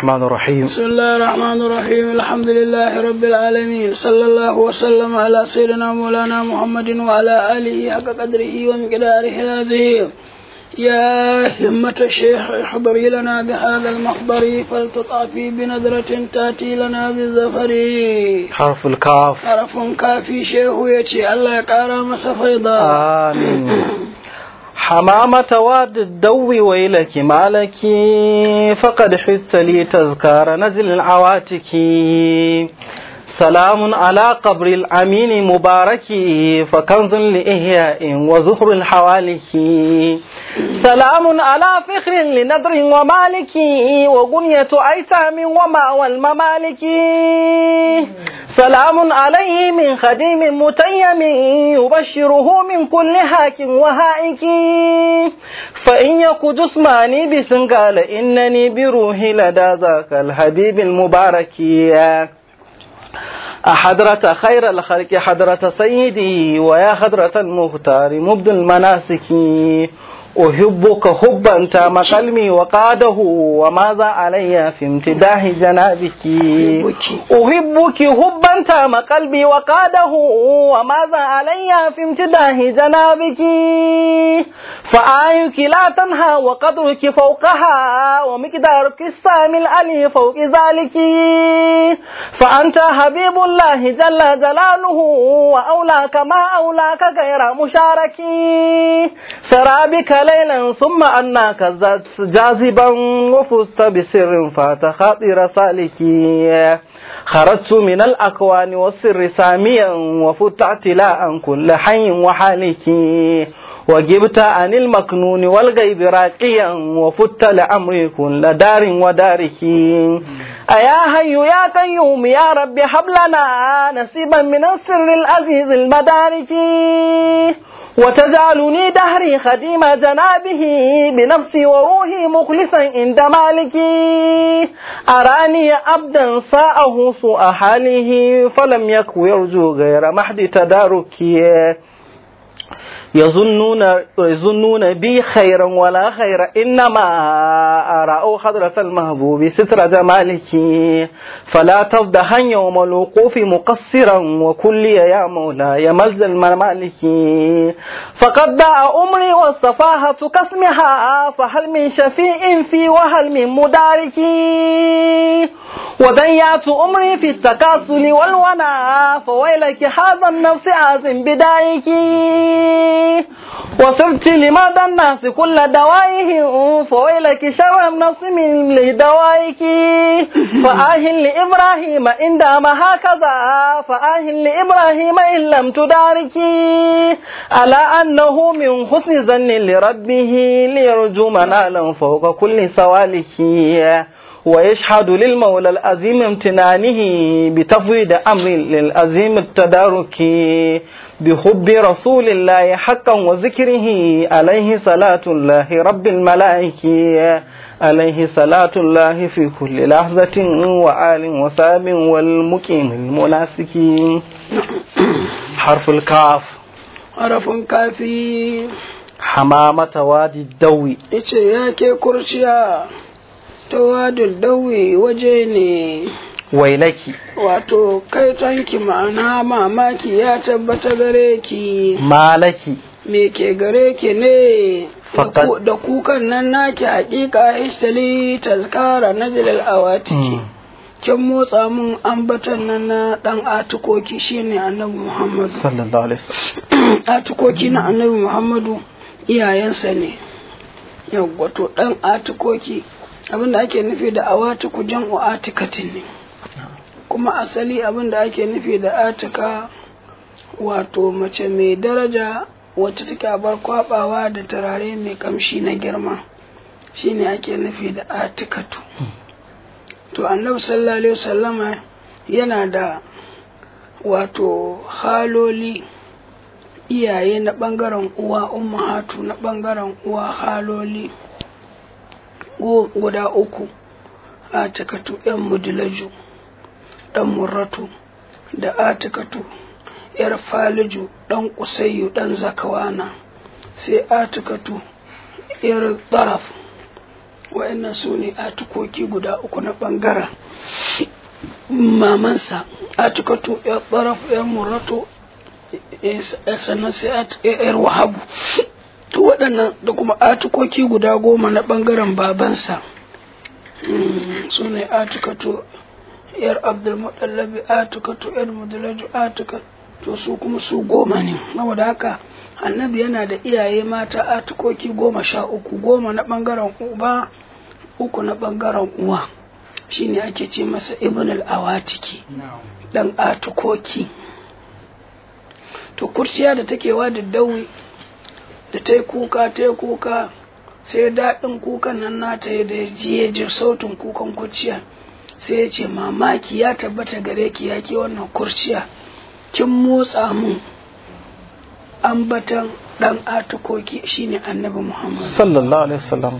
الرحمن الرحيم بسم الله الرحمن الرحيم الحمد لله رب العالمين صلى الله وسلم على سيدنا مولانا محمد وعلى آله حق قدره ومقداره العظيم يا همة الشيخ احضري لنا بهذا المحضر فلتطافي بنظرة تأتي لنا بالزفر حرف الكاف حرف كافي شيخ يتي الله يقارى مسفيضا آمين حمامة واد الدو ويلك مالك فقد حث لي تذكار نزل العواتك سلام على قبر الأمين مبارك فكنز لإحياء وزهر الحوالك سلام على فخر لنذر ومالك وغنية أيتام ومأوى الممالك سلام عليه من خديم متيم يبشره من كل هاك وهائك فإن يك جسماني بسنقال إنني بروحي لدى ذاك الحبيب المبارك أحضرة خير الخلق حضرة سيدي ويا حضرة المختار مبد المناسك أحبك حبا تام قلبي وقاده وماذا علي في امتداح جنابك أحبك حبا تام قلبي وقاده وماذا علي في امتداح جنابك فآيك لا تنهى وقدرك فوقها ومقدارك السامي الألي فوق ذلك فأنت حبيب الله جل جلاله وأولاك ما أولاك غير مشارك سرى بك ليلا ثم أناك جاذبا وفزت بسر فات خاطر سالكي خرجت من الأكوان والسر ساميا وفت اعتلاء كل حي وحالك وجبت عن المكنون والغيب راقيا وفت لأمري كل دار ودارك أيا حي يا قيوم يا رب هب لنا نصيبا من السر العزيز المدارك وتجعلني دهري خديم جنابه بنفسي وروحي مخلصا عند مالكي أراني عبدا ساءه سوء حاله فلم يك يرجو غير محد تداركي يظنون يظنون بي خيرا ولا خير انما ارى حضرة المحبوب ستر جمالك فلا تفضحن يوم الوقوف مقصرا وكل يا مولاي ملجا الممالك فقد دعا امري والصفاهة كاسمها فهل من شفيع في وهل من مدارك وضيعت امري في التكاسل والونا فويلك هذا النفس عازم بدايك وصرت لمدى الناس كل دوائهم فويلك شر النفس من لدوائك فآهل لإبراهيم إن دام هكذا فآهل لإبراهيم إن لم تدارك على أنه من حسن ظن لربه ليرجو منالا فوق كل سوالك ويشهد للمولى العظيم امتنانه بتفويض أمر للعظيم التدارك بحب رسول الله حقا وذكره عليه صلاة الله رب الملائكة عليه صلاة الله في كل لحظة وآل وساب والمقيم المناسك حرف الكاف حرف كافي حمامة وادي الدوي ice ya ke kurciya ta wadul dawi waje ne wailaki wato kai tanki ma'ana mamaki ya tabbata gare ki malaki me ke gare ki ne Fakat- da kukan nan naki hakika ishtali tazkara najlal awatiki kin motsa mun ambatan nan na dan atukoki shine annabi muhammadu sallallahu alaihi wasallam atukoki na annabi muhammadu iyayensa ne yawwa to dan atukoki abinda ake nufi da awatuku jam'u atikatin ne kuma asali abinda ake nufi da atika wato mace mai daraja wacce take bar kwabawa da turare mai kamshi na girma shine ake nufi da atikatu to annabi sallallahu alaihi wasallama yana da wato haloli iyaye na ɓangaren uwa ummahatu na ɓangaren uwa haloli guda uku atikatu yan mudilaju ɗan murratu da atikatu yar faliju ɗan kusayyu ɗan zakawana sai atikatu yar tsaraf wa'annan su ne atukoki guda uku na ɓangaren mamansa atukatu ya tsarafu ya murato sannan sai yar wahabu to waɗannan da kuma atukoki guda goma na ɓangaren babansa su ne atukatu yar abdulmuɗallabi atukatu yar mudulaju atukatu to su kuma su goma ne saboda haka annabi yana da iyaye mata atukoki goma sha uku goma na ɓangaren uba uku na ɓangaren uwa shine ake ce masa ibn al-awatiki dan atukoki to kurciya da take wa da dawi da ta yi kuka ta yi kuka sai daɗin kukan nan nata ya da ji ji sautin kukan kurciya sai ya ce mamaki ya tabbata gare ki ya ke wannan kurciya kin motsa mun ambatan dan atukoki shine annabi muhammad sallallahu alaihi wasallam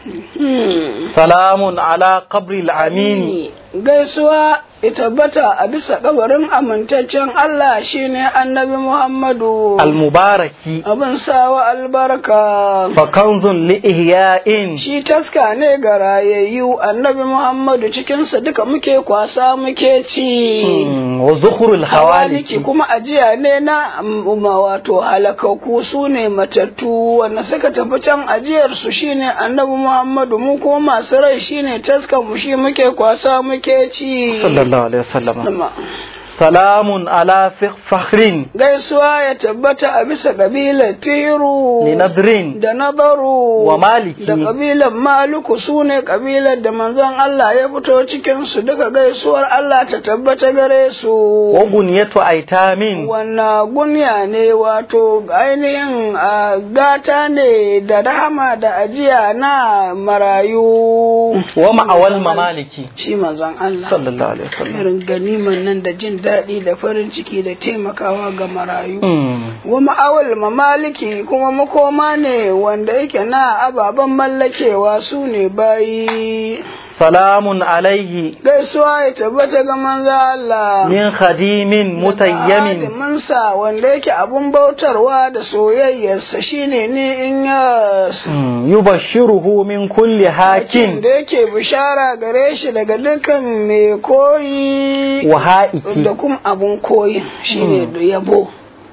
salamun ala qabri al-amin gaisuwa tabbata a bisa kabarin amintaccen Allah shine annabi Muhammadu al-mubaraki abin sawa albarka fa kanzun li ihya'in shi taska ne ga rayayyu annabi Muhammadu cikinsa duka muke kwasa muke ci wa zukhrul hawaliki kuma ajiya ne na umma wato halakaku su ne matattu wanda suka tafi can ajiyar su shine annabi Muhammadu mu kuma masu rai shine taskan mu shi muke kwasa muke ci sallallahu alaihi wasallam salamun ala fakhrin gaisuwa ya tabbata a bisa kabilar firu ni nadrin da nadaru wa maliki da kabilar maluku su ne kabilar da manzon Allah ya fito cikin su duka gaisuwar Allah ta tabbata gare su wa gunyatu aitamin wannan gunya ne wato ainihin gata ne da rahama da ajiya na marayu wa ma'awal mamaliki shi manzon Allah sallallahu alaihi wasallam irin ganiman nan da jin daɗi da farin ciki da taimakawa ga marayu. Wa ma'awal mamaliki kuma makoma ne wanda yake na ababen mallakewa su ne bayi. Salamun alaihi Gaisuwa ya tabbata ga manzo Allah. min khadimin mutayyamin Mansa wanda yake abun bautarwa da soyayyarsa shine ne in ya yubashiruhu min kulli hakin da yake bishara gare shi daga dukkan mai koyi wa ha'iki da kuma abun koyi shine da yabo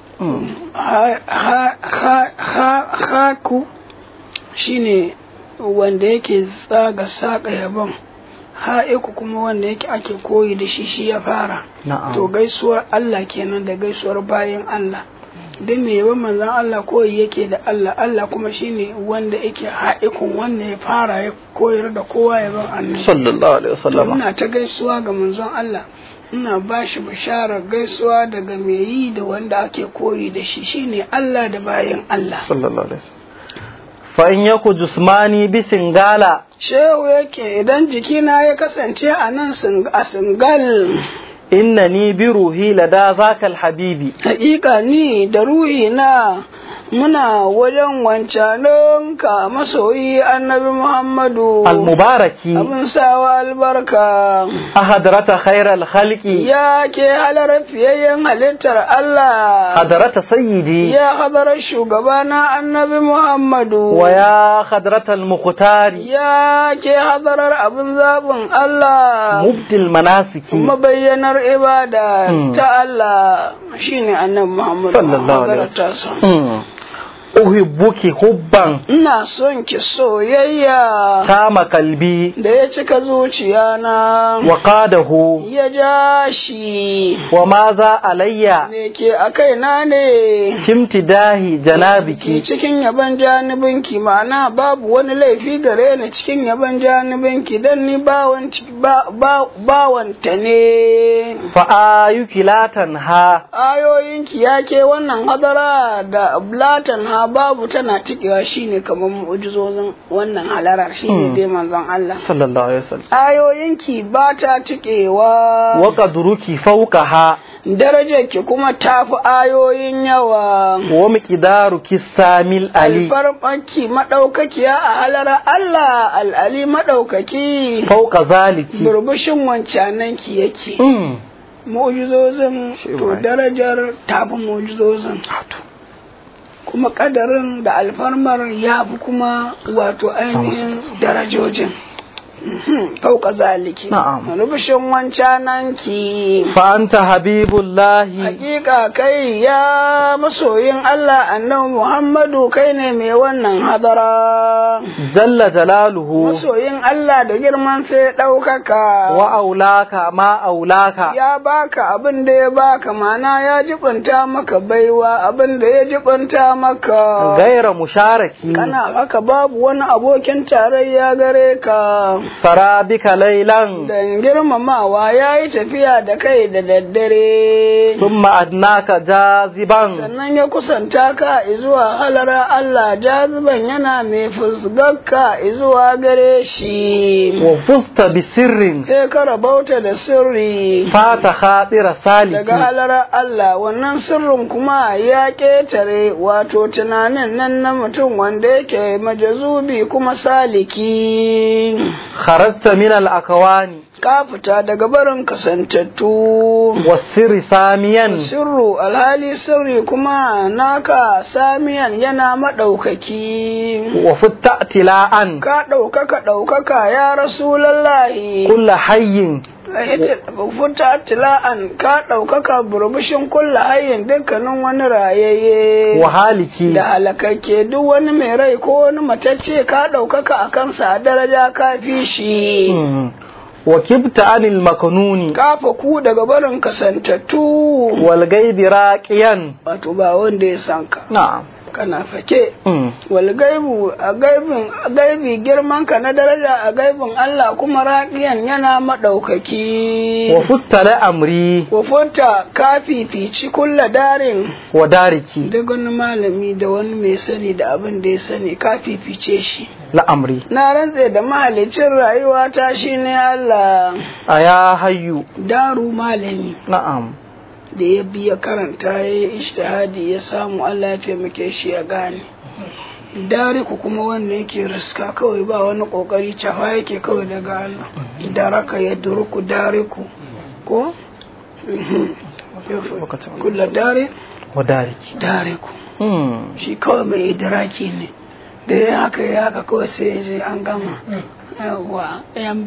haku shine wanda yake tsaga saƙa yabon ha'iku kuma wanda yake ake koyi da shi shi ya fara to gaisuwar Allah kenan da gaisuwar bayan Allah duk mai yaban manzon Allah koyi yake da Allah Allah kuma shine wanda yake ha'ikun wanda ya fara ya koyar da kowa yaban annabi sallallahu alaihi wasallam ina ta gaisuwa ga manzon Allah ina ba shi bisharar gaisuwa daga mai yi da wanda ake koyi da shi shine Allah da bayan Allah sallallahu alaihi wasallam fa in yaku jismani bi singala shehu yake idan jikina ya kasance a nan a singal innani bi ruhi lada zakal habibi hakika ni da ruhi na muna wajen wancanin ka masoyi annabi Muhammadu almubaraki abin sawa albarka ahadrata khairal khalqi ya ke halar fiyayyen halittar Allah hadrata sayyidi ya hadarar shugabana annabi Muhammadu wa ya hadratal muqtari ya ke hadarar abin zaɓin Allah mubdil manasiki mabayyanar ibada ta Allah shine annabi Muhammadu sallallahu alaihi wasallam uhibbuki hubban ina son ki soyayya tama kalbi da ya cika zuciya na wa qadahu ya ja shi wa maza alayya me ke a kaina ne kimtidahi janabiki cikin yaban janibinki ma'ana babu wani laifi gare ni cikin yaban janibinki dan ni bawanta ne fa ayuki latan ha ayoyinki ya ke wannan hadara da latan ha babu tana tikewa shine kamar mu'jizozin wannan halarar shine dai manzon Allah sallallahu alaihi wasallam ayoyinki ba ta tikewa wa qadruki fawqaha darajarki kuma tafi ayoyin yawa wa miqdaruki samil ali alfarmanki madaukakiya a halara Allah al'ali madaukaki fawqa zaliki burbushin wancananki yake mu'jizozin to darajar tafi mu'jizozin kuma kadarin da alfarmar ya fi kuma wato ainihin darajojin Mhm, fauka zaliki Na'am. rubushin wancananki فأنت حبيب الله Hakika kai ya masoyin Allah annabi Muhammadu kai ne mai wannan hadara. جل جلاله Masoyin Allah da girman sai ɗaukaka. وأولاك ما أولاك Ya baka abin da ya baka mana ya jibinta maka baiwa abin da ya jibinta maka. غير مشارك Kana haka babu wani abokin tarayya gare ka. سرى بك ليلا Dan girmamawa ya yi tafiya da kai da daddare. ثم أدناك جاذبا sannan ya kusanta ka izuwa halara Allah jaziban yana mai fusgarka izuwa gare shi وفزت بسر sai ka rabauta da sirri فات خاطر daga سالك halara Allah wannan sirrin kuma ya ƙetare wato tunanin nan na mutum wanda yake majazubi kuma saliki خرجت من الأكوان ka fita daga barin kasantattu والسر ساميا sirru alhali sirri kuma naka samiyan yana maɗaukaki وفت ائتلاء ka ɗaukaka ɗaukaka ya rasulallahi كل حي futa tila'an ka ɗaukaka burbushin kulla hayyin dukkanin wani rayayye وهالك da halakakke duk wani mai rai ko wani matacce ka ɗaukaka a kansa a daraja ka fi shi مم. وكبت عن المكنون kafa ku daga barin kasantattu والغيب راقيا wato ba wanda ya san ka نعم kana fake مم. wal gaibu a gaibin a gaibi girman ka na daraja a gaibin Allah kuma raqiyan yana madaukaki وفت لأمري Kofonta ka fifici kulla darin ودارك duk wani malami da wani mai sani da abin da ya sani ka fifice shi لأمري na rantse da mahalicin rayuwa ta shine Allah أيا حي daru malami نعم da ya biya karanta ya yi ishtihadi ya samu Allah ya taimake shi ya gane dariku kuma wanda yake riska kawai ba wani kokari cafa yake kawai daga Allah daraka ya duruku dariku ko kula dare ودارك dariku مم. shi kawai mai idiraki ne da ya haka ya haka kawai sai ya je an gama yawa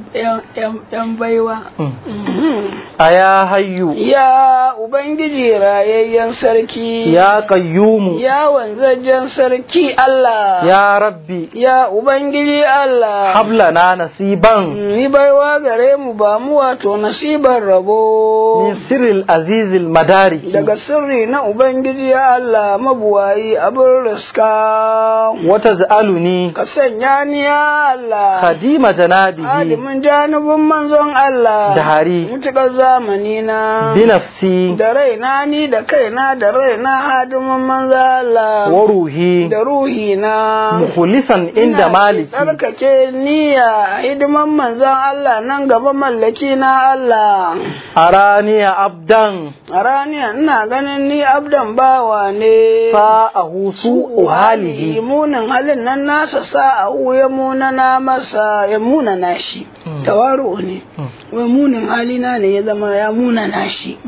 yan baiwa مم. Mhm. أيا حي Ya Ubangiji rayayyen sarki, يا قيوم ya wanzajjen sarki Allah, يا ربي ya Ubangiji Allah, هب لنا نصيبا ni baiwa gare mu ba mu wato nasibar rabo. من سر العزيز المدارك Daga sirri na Ubangiji ya Allah mabuwayi abin riska, وتجعلني ka sanya ni ya Allah, خديم جنابه adimin janibin manzon Allah, دهري mutuƙar zamani na. بنفسي da raina ni da kaina da raina hadimin manzo Allah وروحي da ruhina مخلصا عند ina مالكي tsarkake niyya a hidiman manzon Allah nan gaba mallaki na Allah أراني عبدا a raniya ina ganin ni abdan bawa ne فاءه سوء حاله munin halin nan nasa sa'ahu ya munana masa ya munana shi Mm. tawaru ne Mm. wai munin halina ne ya zama ya munana shi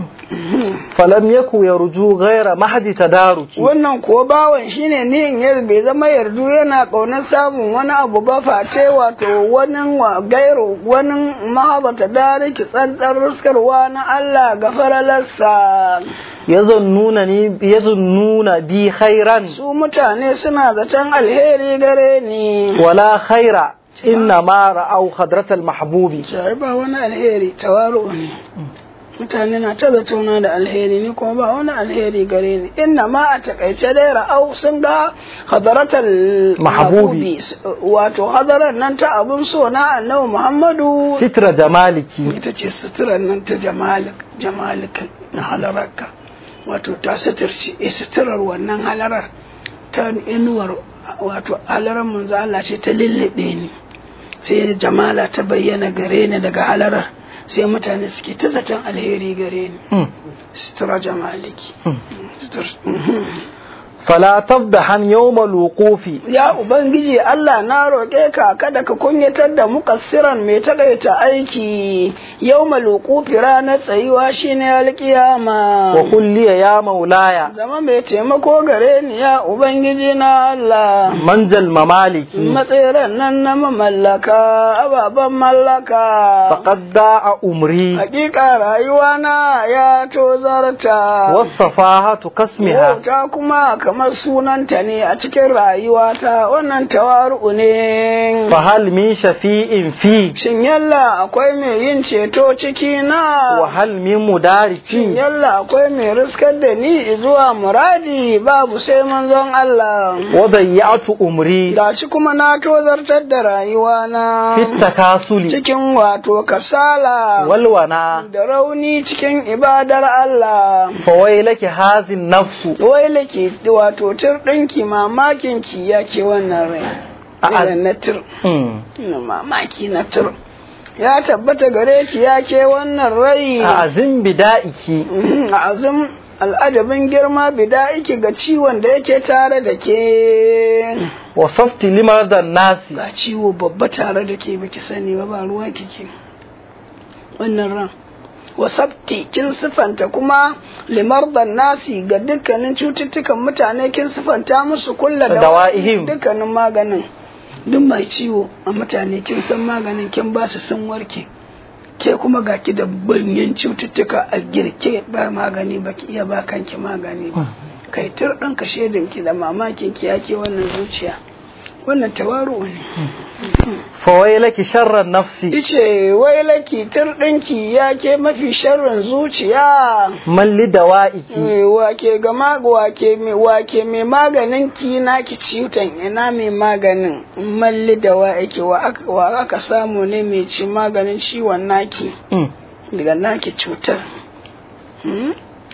فلم يكن يرجو غير محد تدارك wannan kuwa bawan shine niyin yar bai zama yardu yana ƙaunar samun wani abu ba face wato wani wa gairu wani mahabata dariki tsantsar ruskarwa na Allah ga faralarsa يظنونني يظنون بي خيرا su mutane suna zaton alheri gare ni ولا خير إنما رأوا خضرة المحبوب sai ba wani alheri tawaru ne mutane na ta zatona da alheri ni kuma ba wani alheri gare ni inna ma a takaice dai ra'au sun ga hadaratal Mahabubi. mahabubi wato hadarar nan ta abun so na annabi muhammadu ستر جمالك ita ce suturar nan ta jamalik jamalik na halararka wato ta suturci e suturar wannan halarar ta inuwar wato halarar manzo Allah ce ta lullube ni sai jamala ta bayyana gare ni daga halarar sai mutane suke ta zaton alheri gare ni مم. sutura jamaliki مم. Sutur- فلا تفضحن يوم الوقوف ya ubangiji Allah na roƙe ka kada ka kunyatar da mukassiran mai takaita aiki yau malukufi ranar tsayuwa shine alƙiyama وقل لي يا مولاي zama mai taimako gare ni ya ubangiji na Allah منجى الممالك matseren nan na mamallaka ababen mallaka فقد ضاع أمري hakika rayuwa na ya tozarta والصفاهة كاسمها wauta kuma kamar sunanta ne a cikin rayuwata wannan tawaru ne فهل من شفيء في shin yalla akwai mai yin ceto ciki na وهل من shin مدارك yalla akwai mai riskar da ni zuwa muradi babu sai manzon Allah وضيعت أمري gashi kuma na tozartar da rayuwa na في التكاسل cikin wato kasala والونا da rauni cikin ibadar Allah فويلك هذه النفس wai lake wato tur ɗinki mamakin ki ya ke wannan rai A'a. irin na tur أمم. ina mamaki na tur ya tabbata gare ki ya ke wannan rai أعزم بدائك Mhm, azum al'adabin girma bida'iki ga ciwon da yake tare da ke وصفت لمرضى الناس ga ciwo babba tare da ke baki sani ba ba ruwa kike wannan ran wasabti kin sifanta kuma limardan nasi ga dukkanin cututtukan mutane kin sifanta musu kulla da Dawa'ihim. dukkanin maganin duk mai ciwo a mutane kin san maganin kin ba su sun warke ke kuma ga ki da banyan cututtuka a girke ba magani ba ki iya ba kanki magani ba kai tur ɗan ka ki da mamakin ki yake wannan zuciya wannan tawaru ne فويلك شر النفس ice wai laki tur ɗinki ya ke mafi sharrin zuciya من لدوائك Eh, wake ga mag- wake mai wake mai maganin ki naki ciwon ina mai maganin malli da wa yake wa aka- wa aka samu ne mai ci maganin ciwon naki أمم. daga naki cutar Hmm?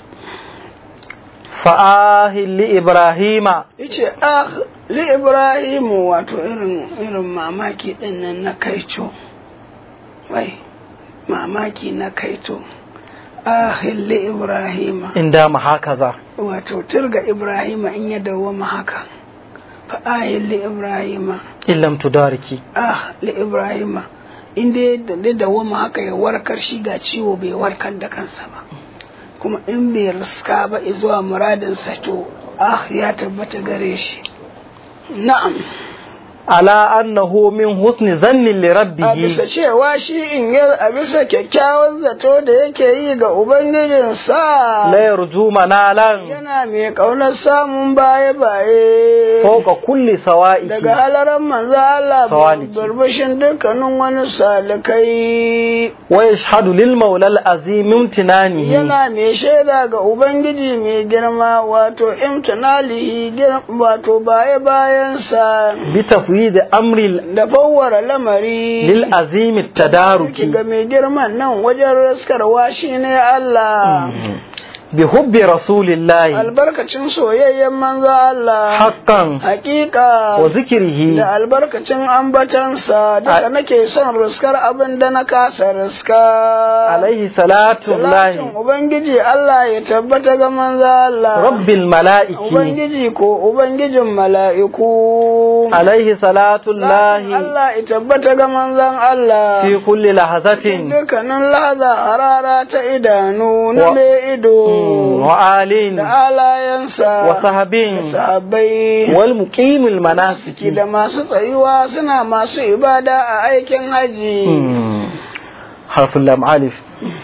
فآه لإبراهيم yace ah li ibrahimu wato irin irin mamaki din nan na kaito wai mamaki na kaito ah li ibrahima إن دام هكذا wato turga ibrahima in ya dawwama haka fa ah li ibrahima إن لم تداركي ah li ibrahima in dai da dawwama haka ya warkar shi ga ciwo bai warkar da kansa ba kuma in bai riska ba zuwa muradinsa to ah ya tabbata gare shi na'am على أنه من حسن ظن a لربه bisa cewa shi in yi a bisa kyakkyawan zato da yake yi ga Ubangijinsa لا يرجو منالا yana mai ƙaunar samun baye-baye فوق كل سوائك daga halaran manzo Allah Sawaliki. burbushin dukkanin wani salikai ويشهد للمولى العظيم امتنانه yana mai shaida ga Ubangiji mai girma wato imtinalihi gir- wato baye-bayansa بتفويض أمر ال- da fawwara lamari للعظيم التدارك ki ga mai girman nan wajen raskarwa shi ne Allah بحب رسول الله albarkacin soyayyen manzo Allah حقا hakika وذكره da albarkacin ambatansa duka A- nake son riskar abin da na kasa riska عليه صلاة Salatin الله Ubangiji Allah ya tabbata ga manzo Allah رب الملائكة Ubangiji ko Ubangijin mala'iku عليه صلاة Salatin الله Allah ya tabbata ga manzon Allah في كل لحظة dukkanin lahaza harara ta idanu na Wa- mai ido وآل da alayensa وصحب da sahabbai والمقيم المناسك da masu tsayuwa suna masu ibada a aikin haji مم. حرف اللام عالف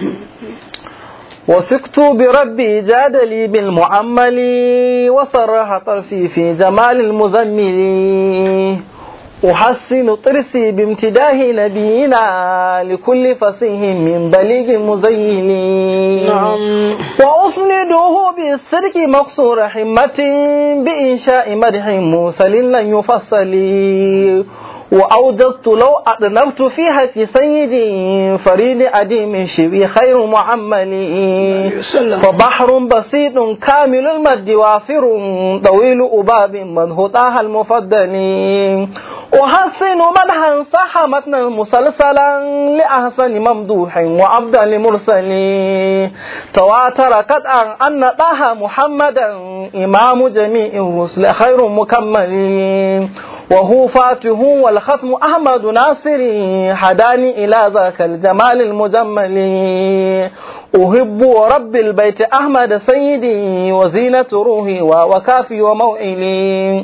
وثقت بربي جادلي بالمعمل وصرح طرفي في جمال المزمل أحسن طرسي بامتداه نبينا لكل فصيح من بليغ مزين نعم وأسنده بالصدق مقصور حمة بإنشاء مدح موسى لن يفصل وأوجزت لو أطنبت في حق سيدي فريد أديم شبي خير معملي وسلم فبحر بسيط كامل المد وافر طويل أباب منهطاها المفضل أحسن مدحا صح متنا مسلسلا لأحسن ممدوح وأفضل مرسل تواتر قطعا أن طه محمدا إمام جميع الرسل خير مكمل وهو فاتح والختم أحمد ناصري حداني إلى ذاك الجمال المجمل أحب رب البيت أحمد سيدي وزينة روحي وكافي وموئلي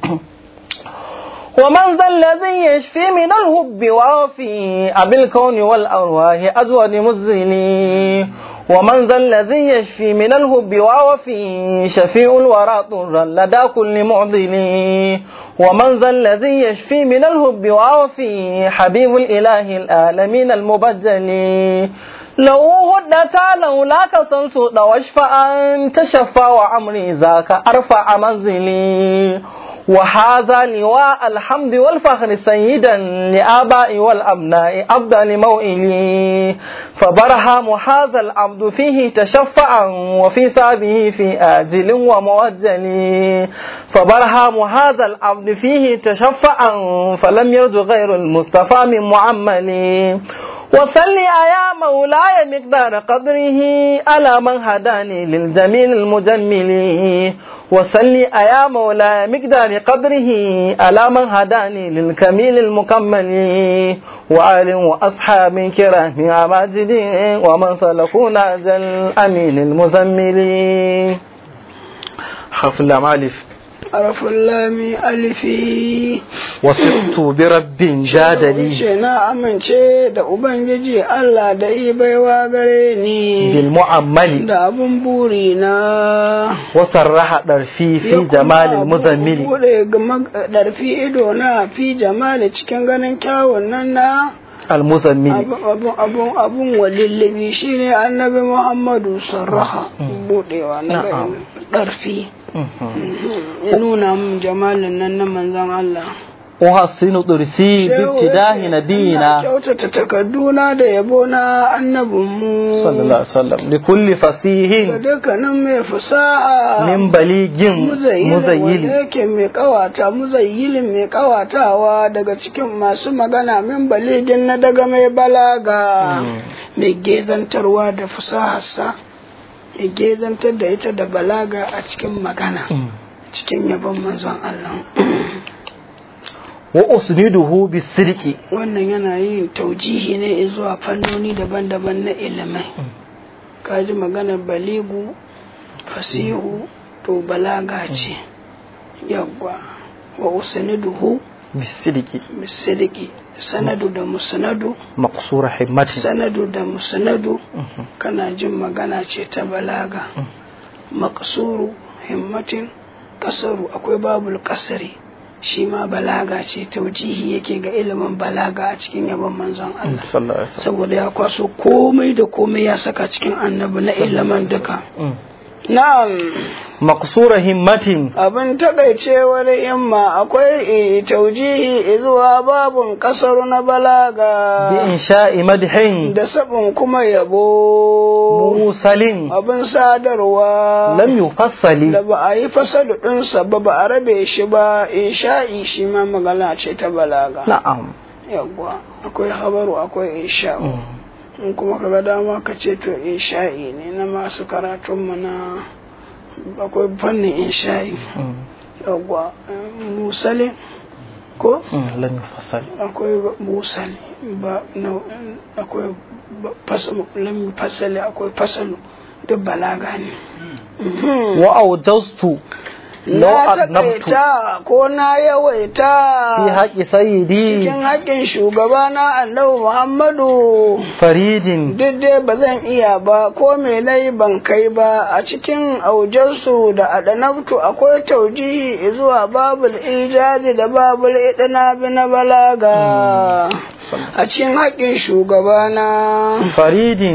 ومن ذا الذي يشفي من الهب وافي أبي الكون والأرواح أجود مزلي ومن ذا الذي يشفي من الهب وافي شفيع الورى طرا لدى كل معضل ومن ذا الذي يشفي من الهب وافي حبيب الإله العالمين المبجل لو هدت لولاك صلت واشفى أن تشفى وعمري ذاك أرفع منزلي وهذا لواء الحمد والفخر سيدا لآبائي والأبناء أفضل موئلي فبرهام هذا العبد فيه تشفعا وفي سابه في آجل وموجل فبرهام هذا العبد فيه تشفعا فلم يرج غير المصطفى من معمل وصل يا مولاي مقدار قدره على من هداني للجميل المجمل وصل يا مولاي مقدار قدره على من هداني للكميل المكمل وآل وأصحاب كرام عماجد ومن سلكونا جل أمين المزمل حرف اللام ألف عرف اللام ألفي وصرت برب جادلي ce na amince da Ubangiji Allah da yi baiwa gare ni بالمعمل da abun buri na وصرح درفي في جمال المزمل bude ɗarfi ido na fi jamali cikin ganin kyawun nan na المزمل abun abun abun abun walillibi shine annabi Muhammadu sarraha budewa na Na'am. ɗarfi ya nuna mun jamalin nan na manzon Allah أحسن درسي بابتداء Ina نبينا kyautata takarduna da yabo na annabinmu صلى الله عليه وسلم لكل da فصيح dukkanin mai fasaha من بليغ muzayyilin wanda مزيل yake mai kawata muzayyilin mai kawatawa daga cikin masu magana min baligin na daga mai balaga mai gezantarwa da fasaharsa ya gezantar da ita da balaga a cikin magana cikin yabon manzon Allah وأسنده بالصدق wannan yana yin taujihi ne zuwa fannoni daban-daban na ilimai kaji maganar baligu fasihu to balaga ce yawwa wa usaniduhu بالصدق misidiki sanadu da musanadu مقصور حمته sanadu da musanadu kana jin magana ce ta balaga makasuru himmatin kasaru akwai babul kasari shi ma balaga ce taujihi yake ga ilimin balaga a cikin yabon manzon Allah صلى الله عليه وسلم saboda ya kwaso komai da komai ya saka cikin annabi na ilimin duka na'am مقصور همة abin takaicewar himma akwai taujihi zuwa babun kasaru na balaga بإنشاء مدح da sabon kuma yabo موصل abin sadarwa لم يفصل da ba a yi fasadu ɗinsa ba ba a rabe shi ba insha'i shi ma magana ce ta balaga نعم yawwa akwai habaru akwai insha'u in kuma ka ga dama ka ce to insha'i ne na masu karatunmu na akwai fannin insha'i yawwa musali ko لم يفصل akwai musali ba na akwai fasalu lam fasali akwai fasalu duk balaga ne وأوجزت لو na أذنبت takaita ko na yawaita في حق سيدي cikin haƙƙin shugaba na annabi Muhammadu فريد duk dai ba zan iya ba ko me nayi ban kai ba a cikin aujarsu da adanabtu akwai taujihi zuwa babul ijazi da babul idanabi na balaga a cikin haƙƙin shugaba na فريد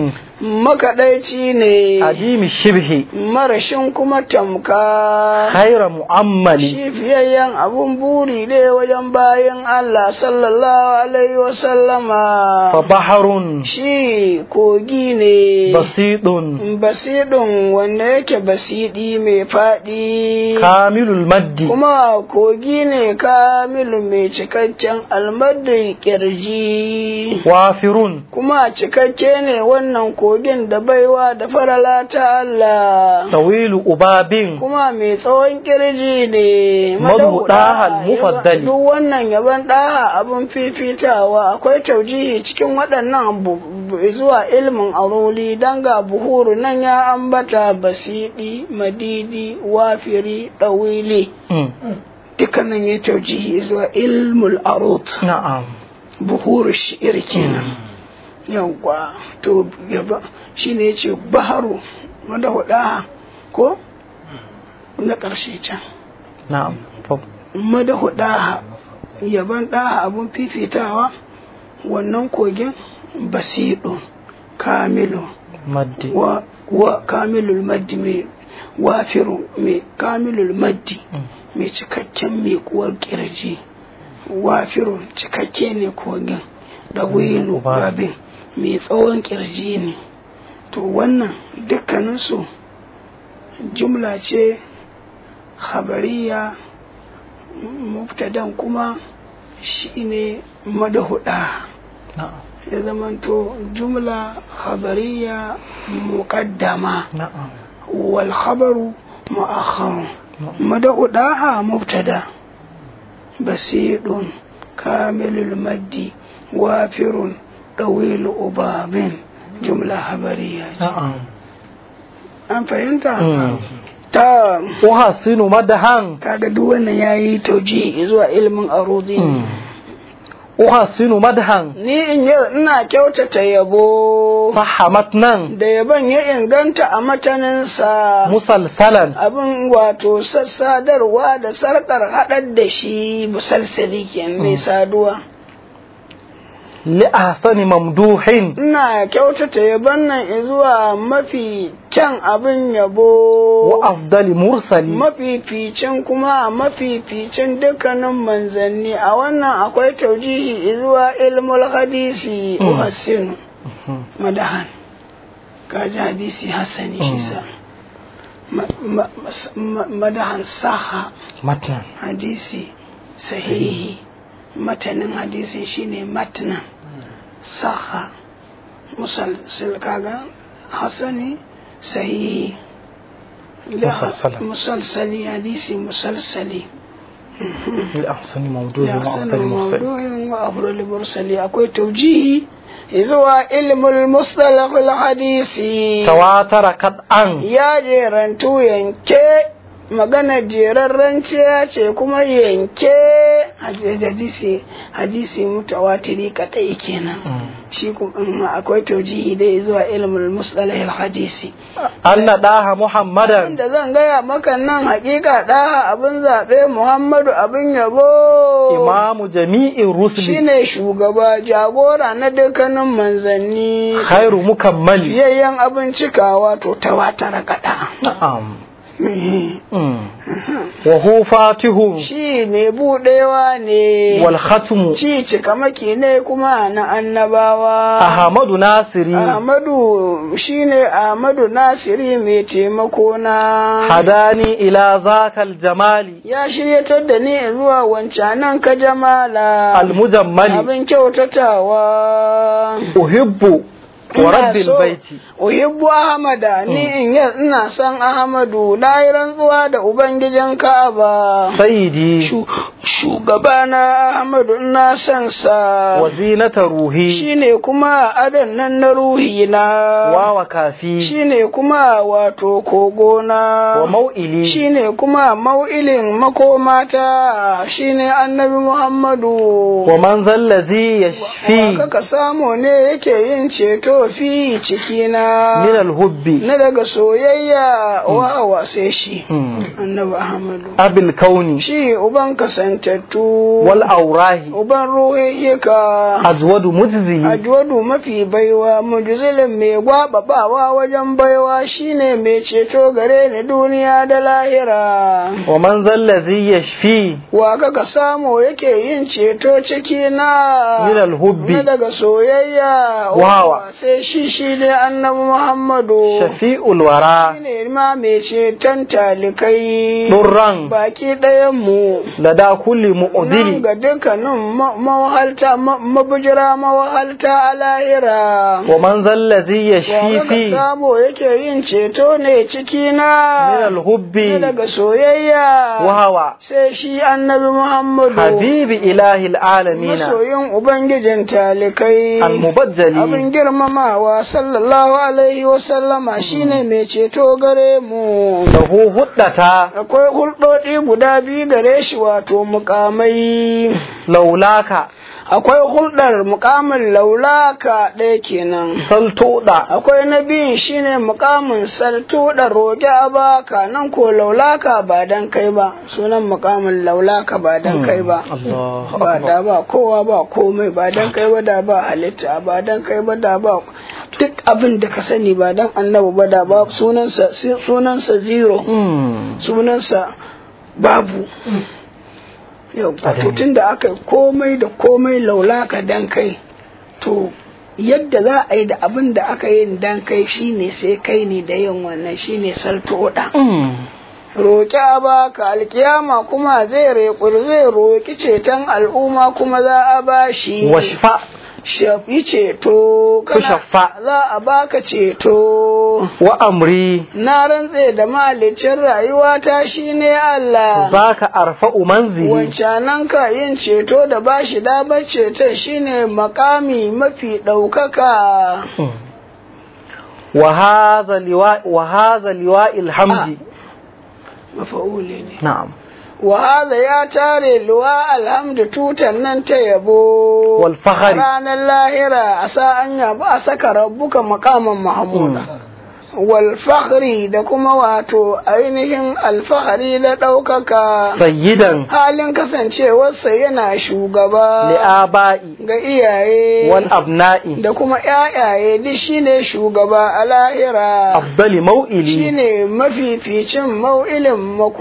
makaɗaici ne adimi shibhi marashin kuma tamka khayra mu'ammali shi fiyayyen abun buri ne wajen bayan Allah sallallahu alaihi wasallama fa baharun shi kogi ne basidun basidun wanda yake basidi mai faɗi kamilul maddi kuma kogi ne kamilu mai cikakken almadri kirji wafirun kuma cikakke ne wannan kogin da baiwa da farala ta Allah tawilu ubabin kuma mai tsawon kirji ne Madu ɗaha Madauɗa, mufaddali. duk wannan yaban ɗaha abin fifitawa akwai taujihi cikin waɗannan bu- bu- zuwa ilmin aruli dan ga buhuru nan ya ambata basidi madidi wafiri ɗawili Mm. dukkanin ya taujihi zuwa ilmul arut na'am buhuru shi'ir kenan yawwa to yaba shine yace baharu wanda hudaha ko na ƙarshe can na'am fa madahu ɗaha yaban ɗaha abun fifitawa wannan kogin basiɗu kamilu maddi wa, wa kamilul maddi mai wafiru mai kamilul maddi Mm. mai cikakken mai kuwar kirji wafiru cikakke ne kogin da wilu Ba- babin mai tsawon kirji ne to wannan dukkaninsu jumla ce habariya mubtadan kuma shine madahuda na'am ya zamanto jumla habariya muqaddama na'am wal khabaru mu'akhkharu madahudaha mubtada basidun kamilul maddi wafirun ɗawilu ubabin jumla habariya ce na'am an fahimta Mm. ta uhasinu madahan kaga duk wannan yayi tauji zuwa ilimin arudi Mm. uhasinu madahan ni in yi ina kyautata yabo sahha matnan da yabon ya inganta a mataninsa musalsalan abin wato sassadarwa da sarkar haɗar da shi musalsali kenan mai saduwa li ahsani mamduhin ina kyautata yabon nan zuwa mafi kyan abin yabo wa afdali mursali mafificin kuma mafificin dukkanin manzanni a wannan akwai taujihi zuwa ilmul hadisi Mm. uhassinu Mhm. madahan kaji hadisi hassani shi sa Ma- ma- mas- ma- madahan saha matnan hadisi sahihi matanin hadisin shine matnan saha musalsil kaga hasani sahihi La- Musalsala. musalsali hadisi musalsali li ahsani mawduhin wa لأحسن afdali mursali موضوع وأفضل المرسل أكوي توجيهي إذا علم المصطلح الحديثي tawatara kad'an ya jerantu yanke magana jerarren ce ce kuma yanke hadisi hadisi mutawatiri kadai kenan Mm. shi kuma akwai taujihi dai zuwa ilmul mustalah hadisi anna daha muhammadan da zan gaya maka nan hakika daha abin zaɓe muhammadu abin yabo imamu jami'in rusuli shine shugaba jagora na dukkanin manzanni khairu mukammali biyayyen abin cikawa to tawatara kaɗa na'am Mm. wa hu fatihun shi mai buɗewa ne wal khatmu ci cikamaki ne kuma na annabawa ahmadu nasiri Ahmadu shine Ahmadu Nasiri mai taimako na hadani ila zakal jamali ya shiryatar da ni zuwa wancanan ka jamala al mujammali abin kyautatawa uhibbu wa Ina rabbil so- baiti Uhibbu Ahmada ni in yi ina son Ahmadu na yi rantsuwa da Ubangijin Ka'aba. sayyidi Shu- Shugabana Ahmadu ina son sa. wa zinata ruhi Shi ne kuma adan nan na ruhi na. wa wa kafi Shi ne kuma wato kogona. wa mau'ili Shi ne kuma mau'ilin makomata. Shi ne annabi Muhammadu. wa man zallazi yashfi Wa kaka samu ne yake yin ceto ceto fi cikina min al-hubbi na daga soyayya wa wa sai shi Mm. annabi ahmadu abil kauni shi uban kasantattu wal aurahi uban ruhayyaka azwadu mujzi ajwadu mafi baiwa mujzilin mai gwababawa wajen baiwa shine mai ceto gare ni duniya da lahira wa man zallazi yashfi wa kaka samu yake yin ceto ciki na min al-hubbi na daga soyayya Wawa. sai shi shi ne annabi muhammadu shafi'ul wara shine ma mai ceton talikai durran baki ɗayan mu lada kulli nan mu'dili ga dukkanin ma- mawahalta ma- mabujira mawahalta a lahira wa man zallazi yashfi wa fi samu yake yin ceto ne ciki min na al-hubbi na daga soyayya wa hawa sai shi annabi muhammadu habibi ilahi al-alamin masoyin ubangijin talikai al-mubaddali abin girmamawa sallallahu alaihi wasallama shine mai ceto gare mu lahu huddata akwai hulɗoɗi guda biyu gare shi wato mukamai laulaka akwai hulɗar mukamin laulaka ɗaya kenan saltuda akwai na biyun shine mukamin saltu da roƙe a baka nan ko laulaka ba dan kai ba sunan mukamin laulaka ba dan kai ba Allah ba da ba kowa ba komai ba dan kai ba da ba halitta ba dan kai ba da ba duk abin da ka sani ba dan annabi ba da ba sunansa sunansa zero Mm. sunansa babu yau Adami. to tun da aka yi komai da komai laulaka dan kai to yadda za a yi da abin da aka yi dan kai shine sai kai ne da yin wannan shine saltoda Mm. roƙi a baka alkiyama kuma zai reƙur zai roƙi ceton al'umma kuma za a bashi washfa shafi ceto kana shaffa. za a baka ceto wa amri na rantse da mahalicin rayuwata shine Allah zaka arfa'u manzili wancanan ka yin ceto da bashi damar ceton shine makami mafi ɗaukaka Mm. wa hadha liwa wa hadha liwa alhamdi mafa'uli ne na'am wa hadha ya tare luwa alhamdu tutan nan ta yabo wal fakhri ranar lahira a sa an yabo a saka rabbuka makaman mahmuda wal fakhri da kuma wato ainihin alfahari da ɗaukaka sayyidan halin kasancewarsa yana shugaba li aba'i ga iyaye wal abna'i da kuma ƴaƴaye duk shine shugaba a lahira afdali mau'ili shine mafificin mau'ilin